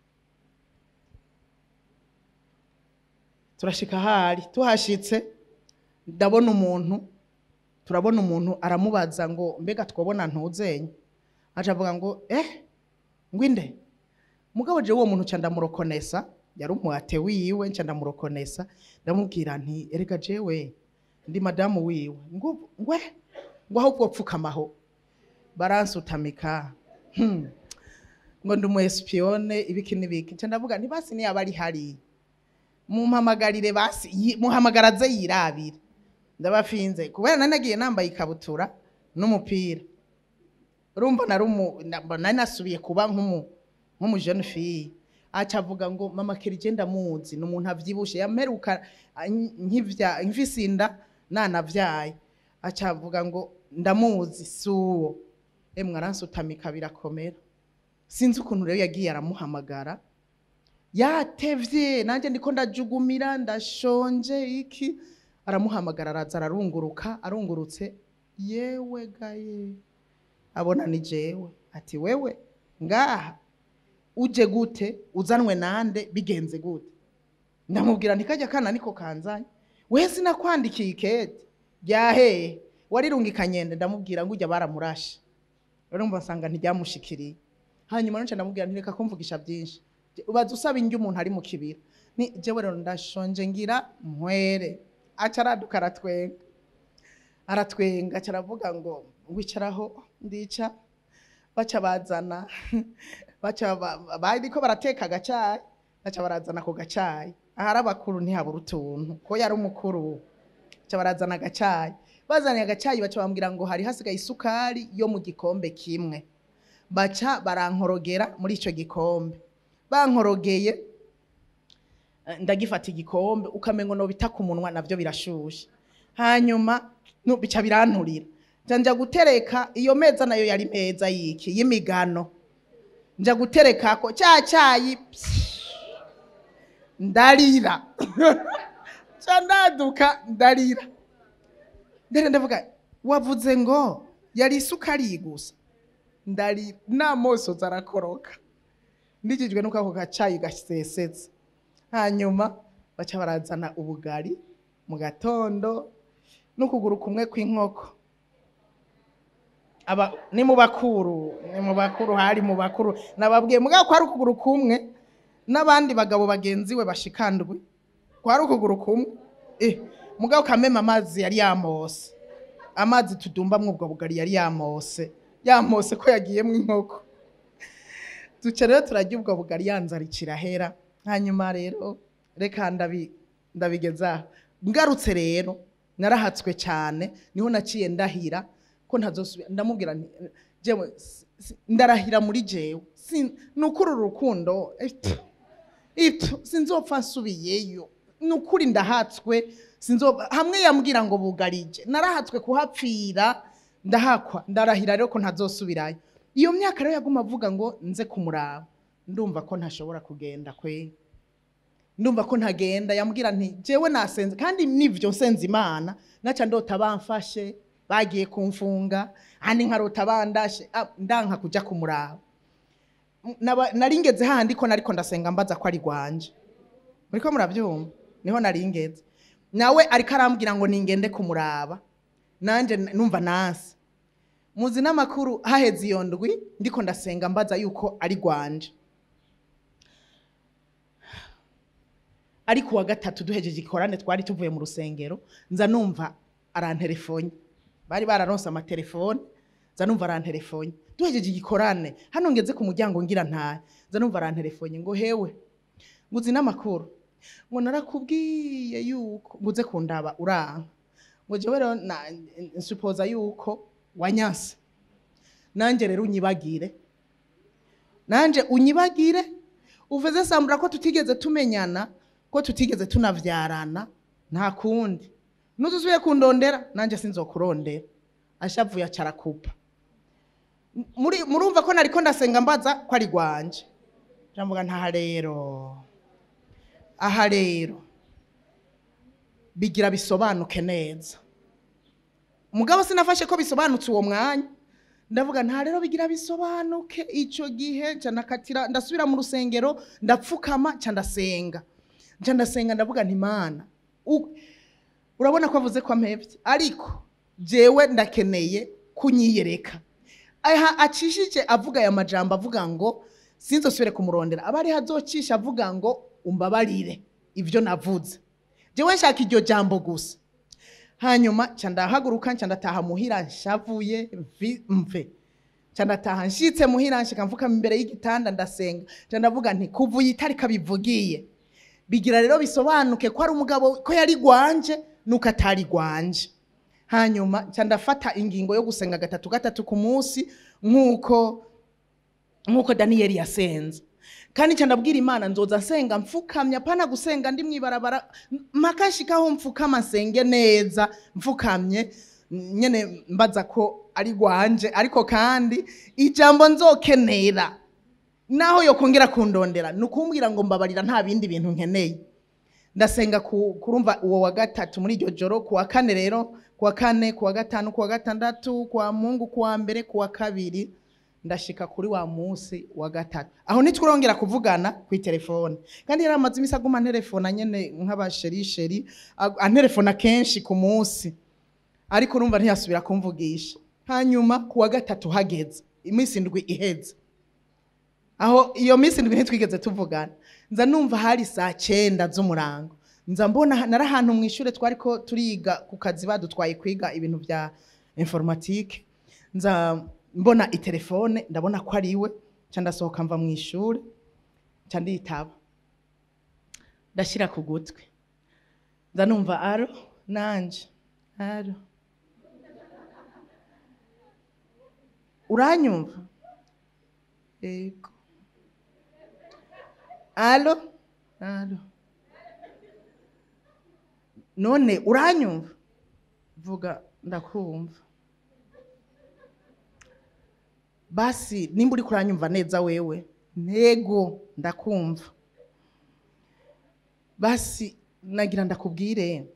turashika ahari tuhashitse ndabona umuntu turabona umuntu aramubaza ngo mbega twabona ntuzenye aca avuga ngo eh ngwinde mugabo je uwo muntu ca ndamurokonesa yari umuhate wiwe nca ndamurokonesa ndamubwira nti erega jewe ndi madamu wiwe ngo ngwe ngo ahubwo pfukamaho baransutamika hmm. ngo ndi umu espionne ibiki n'ibiki nca ndavuga nti basi niyaba ari hari mumpamagarire basi yi- muhamagara aze yirabire ndabafinze kubera nari nagiye nambaye ikabutura n'umupira urumva nari umu- na- nari nasubiye kuba nk'umu nk'umu jeune fille aca avuga ngo mama Kerije ndamuzi ni umuntu avyibushe yamperuka ah, nkivya mfise inda nanavyaye aca avuga ngo ndamuzi suwo emwe aransutamika birakomera sinzi ukuntu rero yagiye aramuhamagara yatevye nanjye ndiko ndajugumira ndashonje iki aramuhamagara araza ararunguruka arungurutse yewe gaye abona ni jewe ati wewe ngaha uje gute uzanwe nande bigenze gute ndamubwira ntikajya kana niko kanzanye we sinakwandikiye ikete ryaheye warirungikanye nde ndamubwira ngo ujya baramurashe urumva nsanga ntiryamushikiriye hanyuma nce ndamubwira ntireka kumvugisha byinshi ubaza usaba indyo umuntu ari mu kibira ni jewe rero ndashonje ngira nkwere aca araduka aratwenga aratwenga aca aravuga ngo wicaraho ndica baca bazana baca ba- bariko barateka agacayi baca barazana ako gacayi ahari abakuru ntihabura utuntu ko yari umukuru baca barazana agacayi bazaniye agacayi baca bambwira ngo hari hasigaye isukari yo mu gikombe kimwe baca barankorogera muri ico gikombe bankorogeye eh, ndagifata igikombe ukamengo no bita ku munwa navyo birashushe hanyuma no bica biranturira nja nja gutereka iyo meza nayo yari meza yiki y'imigano nja guterekako cya cyayi ndarira ca ndaduka ndarira ndere ndavuga wavuze ngo yari isukari gusa ndarira namosozi arakoroka ndikijwe nuko ako gacayi gasesetse hanyuma baca barazana ubugari mu gatondo n'ukuguru kumwe kw'inkoko aba ni mu bakuru ni mu bakuru hari mu bakuru nababwiye mugabo ko hari ukuguru kumwe n'abandi bagabo bagenzi we bashikandwe kwari ukuguru kumwe eh mugabo kamema amazi yari yamose amazi tudumbamwo ubwo bugari yari yamose yamose ko yagiyemwo inkoko duca rero turarya ubwo bugari yanzara ikirahera hanyuma rero reka ndabi ndabigezaho ngarutse rero narahatswe cyane niho naciye ndahira ko ntazosubira ndamubwira nti jewe si- si- ndarahira muri jewe Si- ni ukuri uru rukundo eh, pff, ipfu sinzopfa nsubiyeyo ni ukuri ndahatswe sinzo hamwe yambwira ngo bugarije narahatswe kuhapfira ndahakwa ndarahira rero ko ntazosubirayo iyo myaka rero yaguma avuga ngo nze kumuraba ndumva ko ntashobora kugenda kwe ndumva ko ntagenda yambwira nti jewe nasenze kandi nivyo nsenze imana naca ndota bamfashe bagiye kumfunga handi nkarota bandashe ah, ndanka kuja kumuraba Naba- nari ngeze hahandi ko nariko ndasenga mbaza ko ari rwanje muriko murabyumva niho nari ngeze nawe ariko arambwira ngo ningende kumuraba nanje n- numva nasi muzi n'amakuru haheze iyo ndwi ndiko ndasenga mbaza yuko ari rwanje ariko uwa gatatu duhejeje ikorane twari tuvuye mu rusengero nza numva aranterefonye bari bararonse amatelefone nza numva aranterefonye duhejeje igikorane hano ngeze ku muryango ngira ntahe nza numva aranterefonye ngo hewe nguzi n'amakuru ngo narakubwiye yuko nguze kundaba uranka ngo jewe rero na- nsupoza yuko wanyanse nanjye rero unyibagire nanje unyibagire uvuze sambura ko tutigeze tumenyana ko tutigeze tunavyarana nta kundi nuzuzuye kundondera nanje sinzokurondera ashavuye acarakupa muri murumva ko nariko ndasenga mbaza ko ari rwanje jambuga ntaha rero aha rero bigira bisobanuke neza mugabo sinafashe ko bisobanutse uwo mwanya ndavuga nta rero bigira bisobanuke icyo gihe nca nakatira ndasubira mu rusengero ndapfukama nca ndasenga nca ndasenga ndavuga nti mana u- urabona ko avuze ko ampevye ariko jewe ndakeneye kunyiyereka aha acishije avuga aya majambo avuga ngo sinzosubire kumurondera aba ariho azocisha avuga ngo umbabarire ibyo navuze jewe nshaka iryo jambo gusa hanyuma nca ndahaguruka nca ndataha muhira nshavuye vi- mve nca ndataha nshitse muhira nshika mfukama imbere y'igitanda ndasenga nca ndavuga nti kuva iyi tariki abivugiye bigira rero bisobanuke ko ari umugabo ko yari gwanje nuko atari gwanje hanyuma nca ndafata ingingo yo gusenga gatatu gatatu ku munsi nk'uko nk'uko daniyeli yasenze kandi nca ndabwira imana nzoza nsenga mfukamye apana gusenga ndi mwibarabara mpaka nshikaho mfukama nsenge neza mfukamye nyene mbaza ko ari gwanje ariko kandi ijambo nzokenera naho yokongera kundondera ni ukumbwira ngo mbabarira nta bindi bintu nkeneye ndasenga ku- kurumva uwo wa gatatu muri iryo joro ku wa kane rero ku wa kane ku wa gatanu ku wa gatandatu ku wa mungu ku wa mbere ku wa kabiri ndashika kuri wa munsi wa gatatu aho ntitwurongera kuvugana ku telefone kandi yari amaze imisi aguma anterefona nyene nk'abasherisheri ag- anterefona kenshi ku munsi ariko urumva ntiyasubira kumvugisha hanyuma ku wa gatatu hageze iminsi indwi iheze aho iyo minsi ndwi ntitwigeze tuvugana nza numva hari saa cyenda z'umurango nza mbona nari ahantu mu ishuri twari ko turiga ku kazi badutwaye kwiga ibintu bya informatike nza mbona itelefone ndabona ko ari iwe nca ndasohoka mva mu ishuri nca nditaba ndashyira ku gutwi nza numva aro nanje aro uranyumva yego alo alo none uranyumva vuga ndakumva basi nimba uri kuranyumva neza wewe ntego ndakumva basi nagira ndakubwire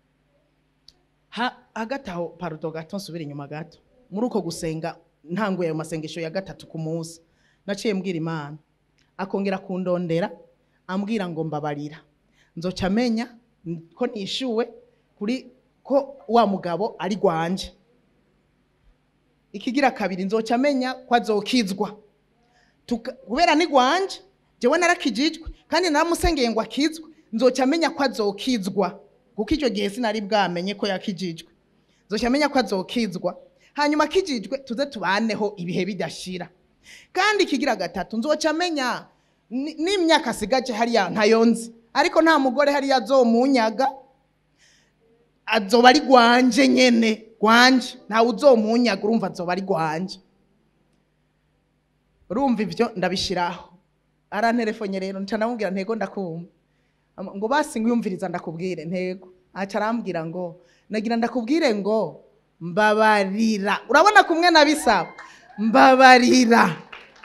ha hagati aho parudo gato nsubire inyuma gato muri uko gusenga ntanguye ayo masengesho ya gatatu ku munsi naciye mbwira imana akongera kundondera ambwira ngo mbabarira nzoca amenya ko nishyuwe kuri ko wa mugabo ari rwanje ikigira kabiri nzoca amenya ko azokizwa Tuka- kubera ni rwanje jewe narakijijwe kandi naramusengeye ngo akizwe nzoca amenya ko azokizwa kuko icyo gihe sinari bwamenye ko yakijijwe nzoca amenya ko azokizwa hanyuma akijijwe tuze tubaneho ibihe bidashira kandi ikigira gatatu nzoca amenya ni- n'imyaka asigaje hariya ntayo nzi ariko nta mugore hariya azomunyaga azoba ari rwanje nyene rwanje ntawe uzomunyaga urumva azoba ari rwanje urumva ibyo ndabishiraho aranterefonye rero nca ndamubwira ntego ndakumva Am- ngo basi ngwiyumviriza ndakubwire ntego aca arambwira ngo nagira ndakubwire ngo mbabarira urabona kumwe nabisaba mbabarira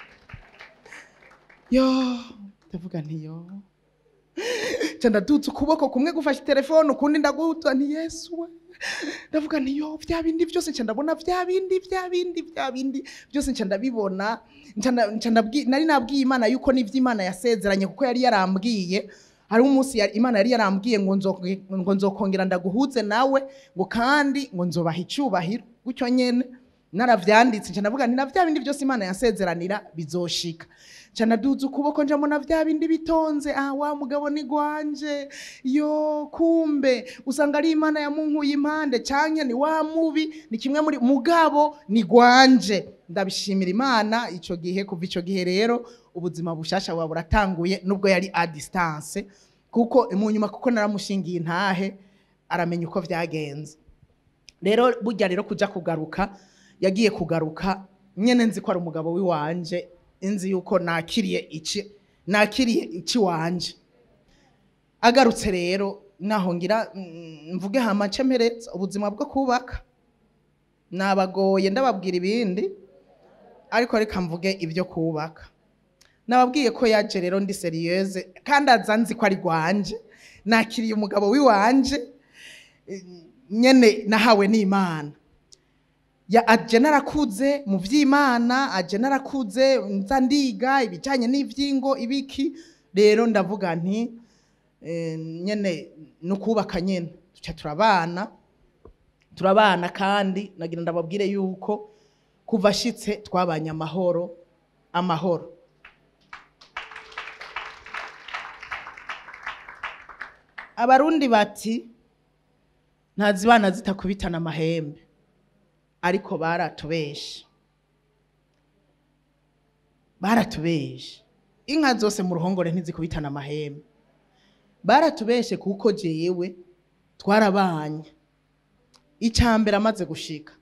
yo ndavuga nti yo nca ndadutse ukuboko kumwe gufashe telefone ukundi ndaguhuza nti yesu we ndavuga nti yo bya bindi byose nca ndabona bya bindi bya bindi bya bindi byose nca ndabibona nca nda- nca ndabwi- nari nabwiye imana yuko n'ivyo imana yasezeranye kuko yari yarambwiye hari umunsi yari- imana yari yarambwiye ngo nzo- ngo nzokongera ndaguhuze nawe ngo kandi ngo nzobaha icyubahiro gutyo nyene naravyanditse nca ndavuga nti na vya bindi byose imana yasezeranira bizoshika nca naduza ukuboko njamo na vya bindi bitonze ah wa mugabo ni gwanje yo kumbe usanga ari imana yamunkuye impande canke ni wa mubi ni kimwe muri mugabo ni gwanje ndabishimira imana ico gihe kuva ico gihe rero ubuzima bushasha buba buratanguye nubwo yari a distance kuko mu nyuma kuko naramushingiye intahe aramenya uko vyagenze rero burya rero kuja kugaruka yagiye kugaruka nyene nzi ko ari umugabo w'iwanje inzi yuko nakiriye iki nakiriye iki wanje agarutse rero naho ngira mm, mvuge hamace mpereza ubuzima bwo kubaka nabagoye ndababwira ibindi ariko reka mvuge ibyo kubaka nababwiye ko yaje rero ndi seriyeze kandi aza nzi ko ari gwanje nakiriye umugabo w'iwanje eh, nyene nahawe n'imana ya aje narakuze mu vy'imana aje narakuze nza ndiga ibijanye n'ivyingo ibiki rero ndavuga nti eh, nyene no kubaka nyene tuca turabana turabana kandi nagira ndababwire yuko kuva ashitse twabanye amahoro amahoro abarundi bati ntazibana zitakubitana amahembe ariko baratubeshe baratubeshe inka zose mu ruhongore ntizikubitana amahembe baratubeshe kuko jewe twarabanye icambere amaze gushika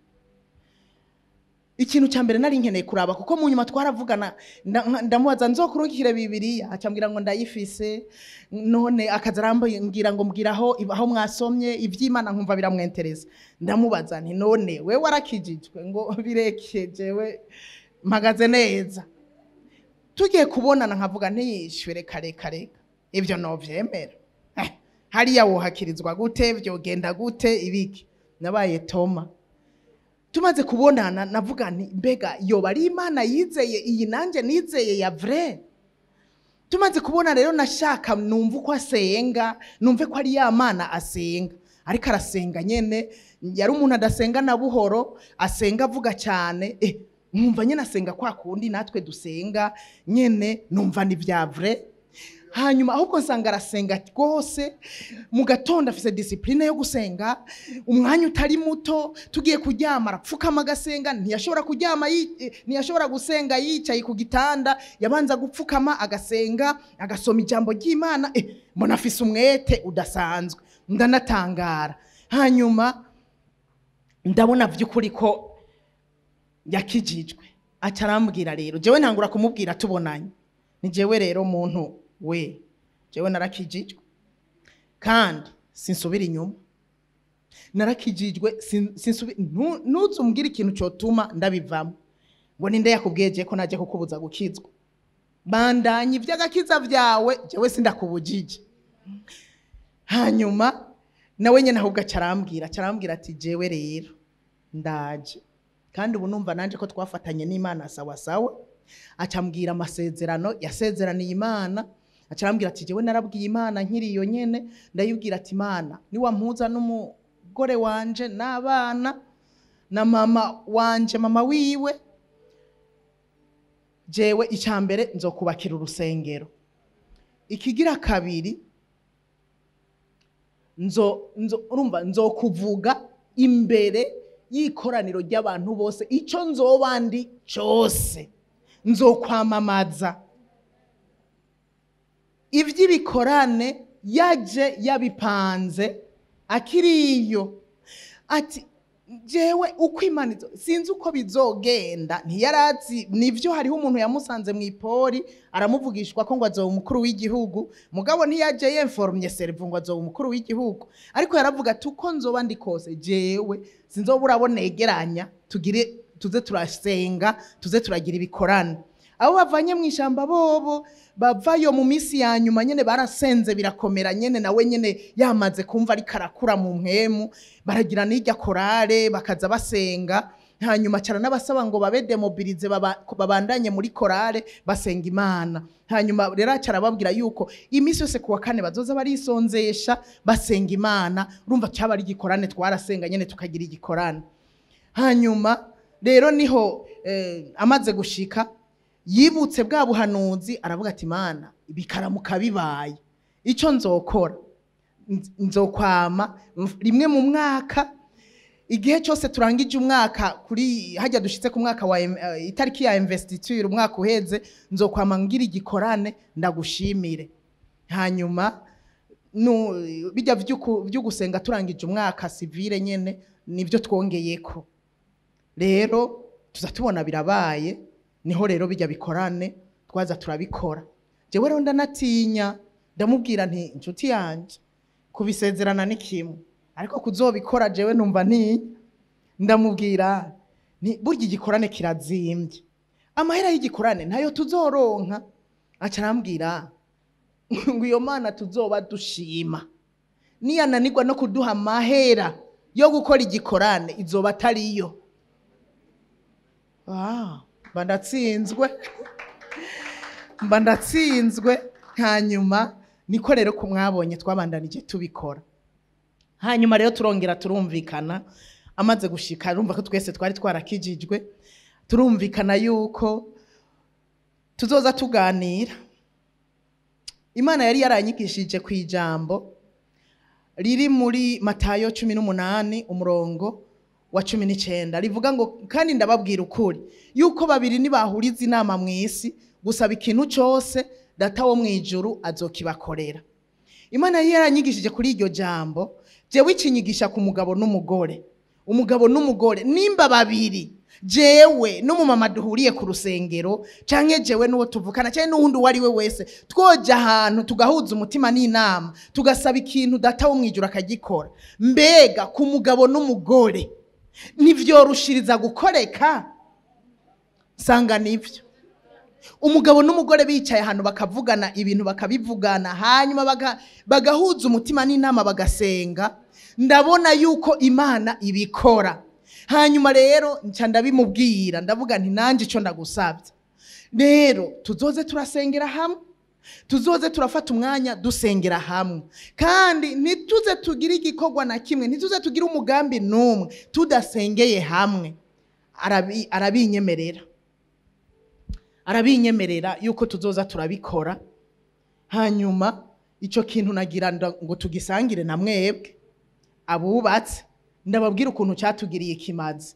ikintu cya mbere nari nkeneye kuraba kuko mu nyuma twaravugana nda- ndamubaza nzokurungikire bibiriya acambwira ngo ndayifise none akaza arambwira ngo mbwira aho aho mwasomye ivy'imana nkumva biramwentereza ndamubaza nti none we warakijijwe ngo bireke jewe mpagaze neza tugiye kubonana nkavuga ntiyishyure reka reka reka ibyo novyemera Eh, hariya wohakirizwa gute vyogenda gute ibiki nabaye toma tumaze kubonana navuga nti mbega yoba ari imana yizeye iyi nanjye nizeye ya vrai tumaze kubona rero nashaka numva uko asenga numve ko ari ya mana asenga ariko arasenga nyene yari umuntu adasenga na buhoro asenga avuga cyane eh, nkumva nyene asenga kwa kundi natwe dusenga nyene numva ni vya vrai hanyuma ahubwo nsanga arasenga rwose mu gatondo afise disipurine yo gusenga umwanya utari muto tugiye kuryama arapfukama agasenga ntiyashobora kuryama yi- eh, ntiyashobora gusenga yicaye ku gitanda yabanza gupfukama agasenga agasoma ijambo ry'imana eh, mbona afise umwete udasanzwe ndanatangara hanyuma ndabona by'ukuri ko yakijijwe aca arambwira rero jewe ntangura kumubwira tubonanye ni jewe rero muntu we jewe narakijijwe kandi sinsubira inyuma narakijijwe sin- sinsubi- ntu- ntuze umbwire ikintu cyotuma ndabivamo ngo ninde yakubwiye je ko naje kukubuza gukizwa bandanye iby'agakiza byawe jewe sindakubujije hanyuma nawe nyine ahubwo acarambwira acarambwira ati jewe rero ndaje kandi ubu numva nanje ko twafatanye n'imana sawa sawa acambwira amasezerano yasezeraniye imana acarambwira ati jewe narabwiye imana nkiri iyo nyene ndayibwira ati imana niwampuza n'umugore wanje n'abana na mama wanje mama wiwe jewe icambere nzokubakira urusengero ikigira kabiri nzo nzo urumva nzokuvuga imbere y'ikoraniro ry'abantu bose ico nzoba ndi cose nzokwamamaza ivy'ibikorane yaje yabipanze akiriyo ati jewe uko imana izo- sinzi uko bizogenda ntiyarazi nivyo hariho umuntu yamusanze mu ipori aramuvugishwa ko ngo azoba umukuru w'igihugu mugabo ntiyaje yemforumye serivu ngo azoba umukuru w'igihugu ariko yaravuga ati uko nzoba ndi kose jewe sinzoba urabo negeranya tugire tuze turasenga tuze turagira ibikorane abo bavanye mu ishyamba bobo bavayo mu minsi ya nyuma nyine barasenze birakomera nyine nawe nyine yamaze kumva ariko arakura mu mpemu baragira n'irya korale bakaza basenga hanyuma cyane n'abasaba ngo babe demobilize baba- babandanye muri korale basenga imana hanyuma rero aca arababwira yuko iminsi yose ku wa kane bazoza barisonzesha basenga imana urumva cyaba ari igikorane twarasenga nyine tukagira igikorane hanyuma rero niho eh, amaze gushika yibutse bwa buhanuzi aravuga ati mana bikaramuka bibaye icyo nzokora nz- nzokwama mf- rimwe mu mwaka igihe cyose turangije umwaka kuri hajya dushitse ku mwaka wa em- eh, itariki ya investiture umwaka uheze nzokwama ngira igikorane ndagushimire hanyuma nu bijya vy'uku- vyo gusenga turangije umwaka civile nyene nivyo twongeyeko rero tuza tubona birabaye niho rero bijya bikorane twaza turabikora jewe rero ndanatinya ndamubwira nti inshuti yanje kubisezerana ni kimwe ariko kuzobikora jewe numva ntinya ndamubwira nti burya igikorane kirazimbye amahera y'igikorane ntayo tuzoronka aca arambwira ngo iyo mana tuzoba dushima niyananirwa no kuduha amahera yo gukora igikorane izoba atariyo Ah, mba ndatsinzwe mba ndatsinzwe hanyuma niko rero ko mwabonye twabandanije tubikora hanyuma rero turongera turumvikana amaze gushika urumva ko twese twari twarakijijwe turumvikana yuko tuzoza tuganira imana yari yaranyigishije ku ijambo riri muri matayo cumi n'umunani umurongo wa cumi n'icyenda rivuga ngo kandi ndababwira ukuri yuko babiri nibahuriza inama mu isi gusaba ikintu cyose data wo mu ijuru azokibakorera imana yari yaranyigishije kuri iryo jambo jewe ikinyigisha ku mugabo n'umugore umugabo n'umugore nimba babiri jewe n'umumama duhuriye ku rusengero canke jewe n'uwo tuvukana canke n'uwundi uwo ari we wese twoja ahantu tugahuza umutima n'inama tugasaba ikintu data wo mwijuru akagikora mbega ku mugabo n'umugore ntivyorushiriza gukoreka sanga nivyo umugabo n'umugore bicaye ahantu bakavugana ibintu bakabivugana hanyuma baga- bagahuza umutima n'inama bagasenga ndabona yuko imana ibikora hanyuma rero nca ndabimubwira ndavuga nti nanjye icyo ndagusabye rero tuzoze turasengera hamwe tuzoze turafata umwanya dusengera hamwe kandi ntituze tugire igikorwa na kimwe ntituze tugire umugambi n'umwe tudasengeye hamwe Arabi- arabinyemerera arabinyemerera yuko tuzoza turabikora hanyuma icyo kintu nagira nda- ngo tugisangire na mwebwe abubatse ndababwira ukuntu cyatugiriye ikimazi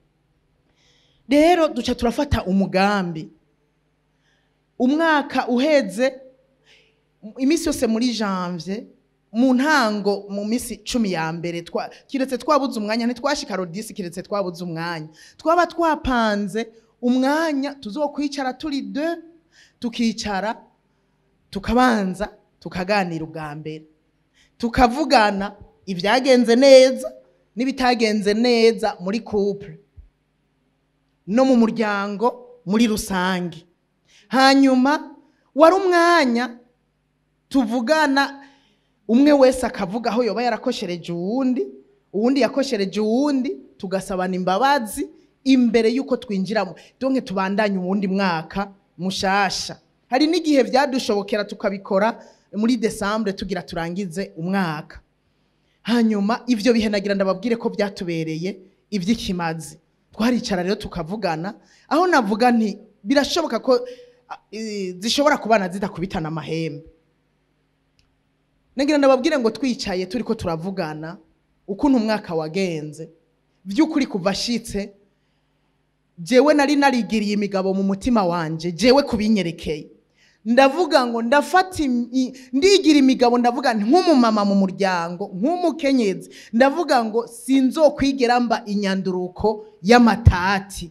rero duca turafata umugambi umwaka uheze iminsi yose muri janvier mu ntango mu minsi cumi ya mbere twa- kiretse twabuze umwanya ntitwashika rodisi kiretse twabuze umwanya twaba twapanze umwanya tuzokwicara turi de tukicara tukabanza tukaganira ubwa mbere tukavugana ibyagenze neza n'ibitagenze neza muri couple no mu muryango muri rusange hanyuma wari umwanya tuvugana umwe wese akavuga aho yoba yarakoshereje uwundi uwundi yakoshereje uwundi tugasabana imbabazi imbere y'uko twinjiramo donke tubandanye uwundi mwaka mushasha hari n'igihe byadushobokera tukabikora muri desambure tugira turangize umwaka hanyuma ibyo bihe nagira ndababwire ko byatubereye iby'ikimazi twaricara rero tukavugana aho navuga nti birashoboka ko ah, eh, zishobora kubana zidakubitana amahembe nagira ndababwire ngo twicaye turi ko turavugana ukuntu umwaka wagenze by'ukuri kuva ashitse jewe nari narigiriye imigabo mu mutima wanje jewe kubinyerekeye ndavuga ngo ndafata imi- ndigira imigabo ndavuga nti nk'umumama mu muryango nk'umukenyezi ndavuga ngo sinzokwigera mba inyanduruko y'amatati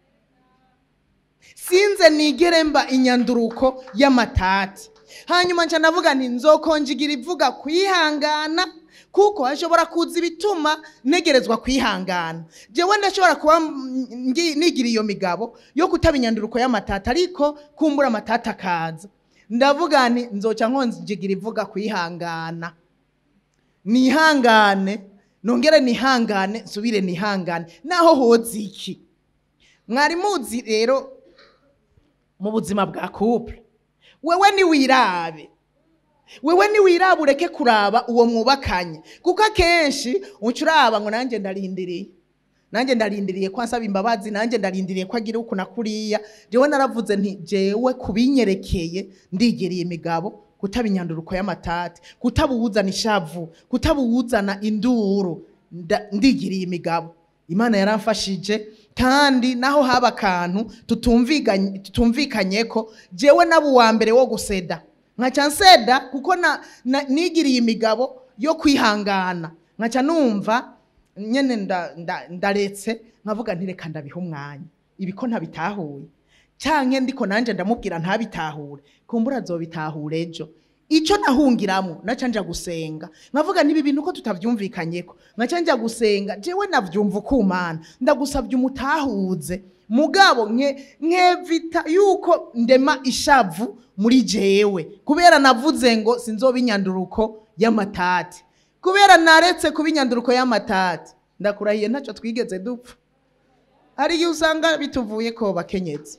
sinze nigere mba inyanduruko y'amatati hanyuma nca ndavuga nti nzokonjigira ivuga kwihangana kuko hashobora kuza ibituma ntegerezwa kwihangana jewe ndashobora kuba mm, ngi- nigira iyo migabo yo kutaba inyanduruko y'amatata ariko kumbura amatata akaza ndavuga nti nzoca nkonjigira ivuga kwihangana nihangane nongere nihangane nsubire nihangane naho hoza iki mwari muzi rero mu buzima bwa couple wewe niwirabe wewe niwiraba ureke kuraba uwo mwubakanye kuko akenshi uca uraba ngo nanjye ndarindiriye nanjye ndarindiriye ko ansaba imbabazi nanjye ndarindiriye ko agira uku na kuriya jewe naravuze nti jewe kubinyerekeye ndigereye imigabo kutaba inyanduruko y'amatati kutabuwuzana ishavu kutabuwuzana induru nda- ndigiriye imigabo imana yaramfashije kandi naho haba akantu tutumvikanye tutumvikanye ko jewe naba uwa mbere wo guseda nkaca nseda kuko na, na, nigiriye imigabo yo kwihangana nkaca numva nyene nda- nda- ndaretse nkavuga nti reka ndabiha umwanya ibi ko ntabitahuye canke ndiko nanje ndamubwira ntabitahure kumbura azobitahure ejo ico nahungiramo naca nja gusenga nkavuga nibi bintu ko tutavyumvikanyeko nkaca nja gusenga jewe navyumva ukumana ndagusavye umutahuze mugabo nke nkevita yuko ndema ishavu muri jewe kubera navuze ngo sinzoba inyanduruko y'amatati kubera naretse kuba inyanduruko y'amatati ndakurahiye ntacyo twigeze dupfa hari igihe usanga bituvuye ko bakenyetse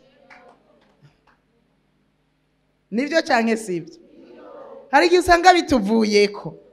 nibyo cyangwa si ibyo hari igihe usanga bituvuyeko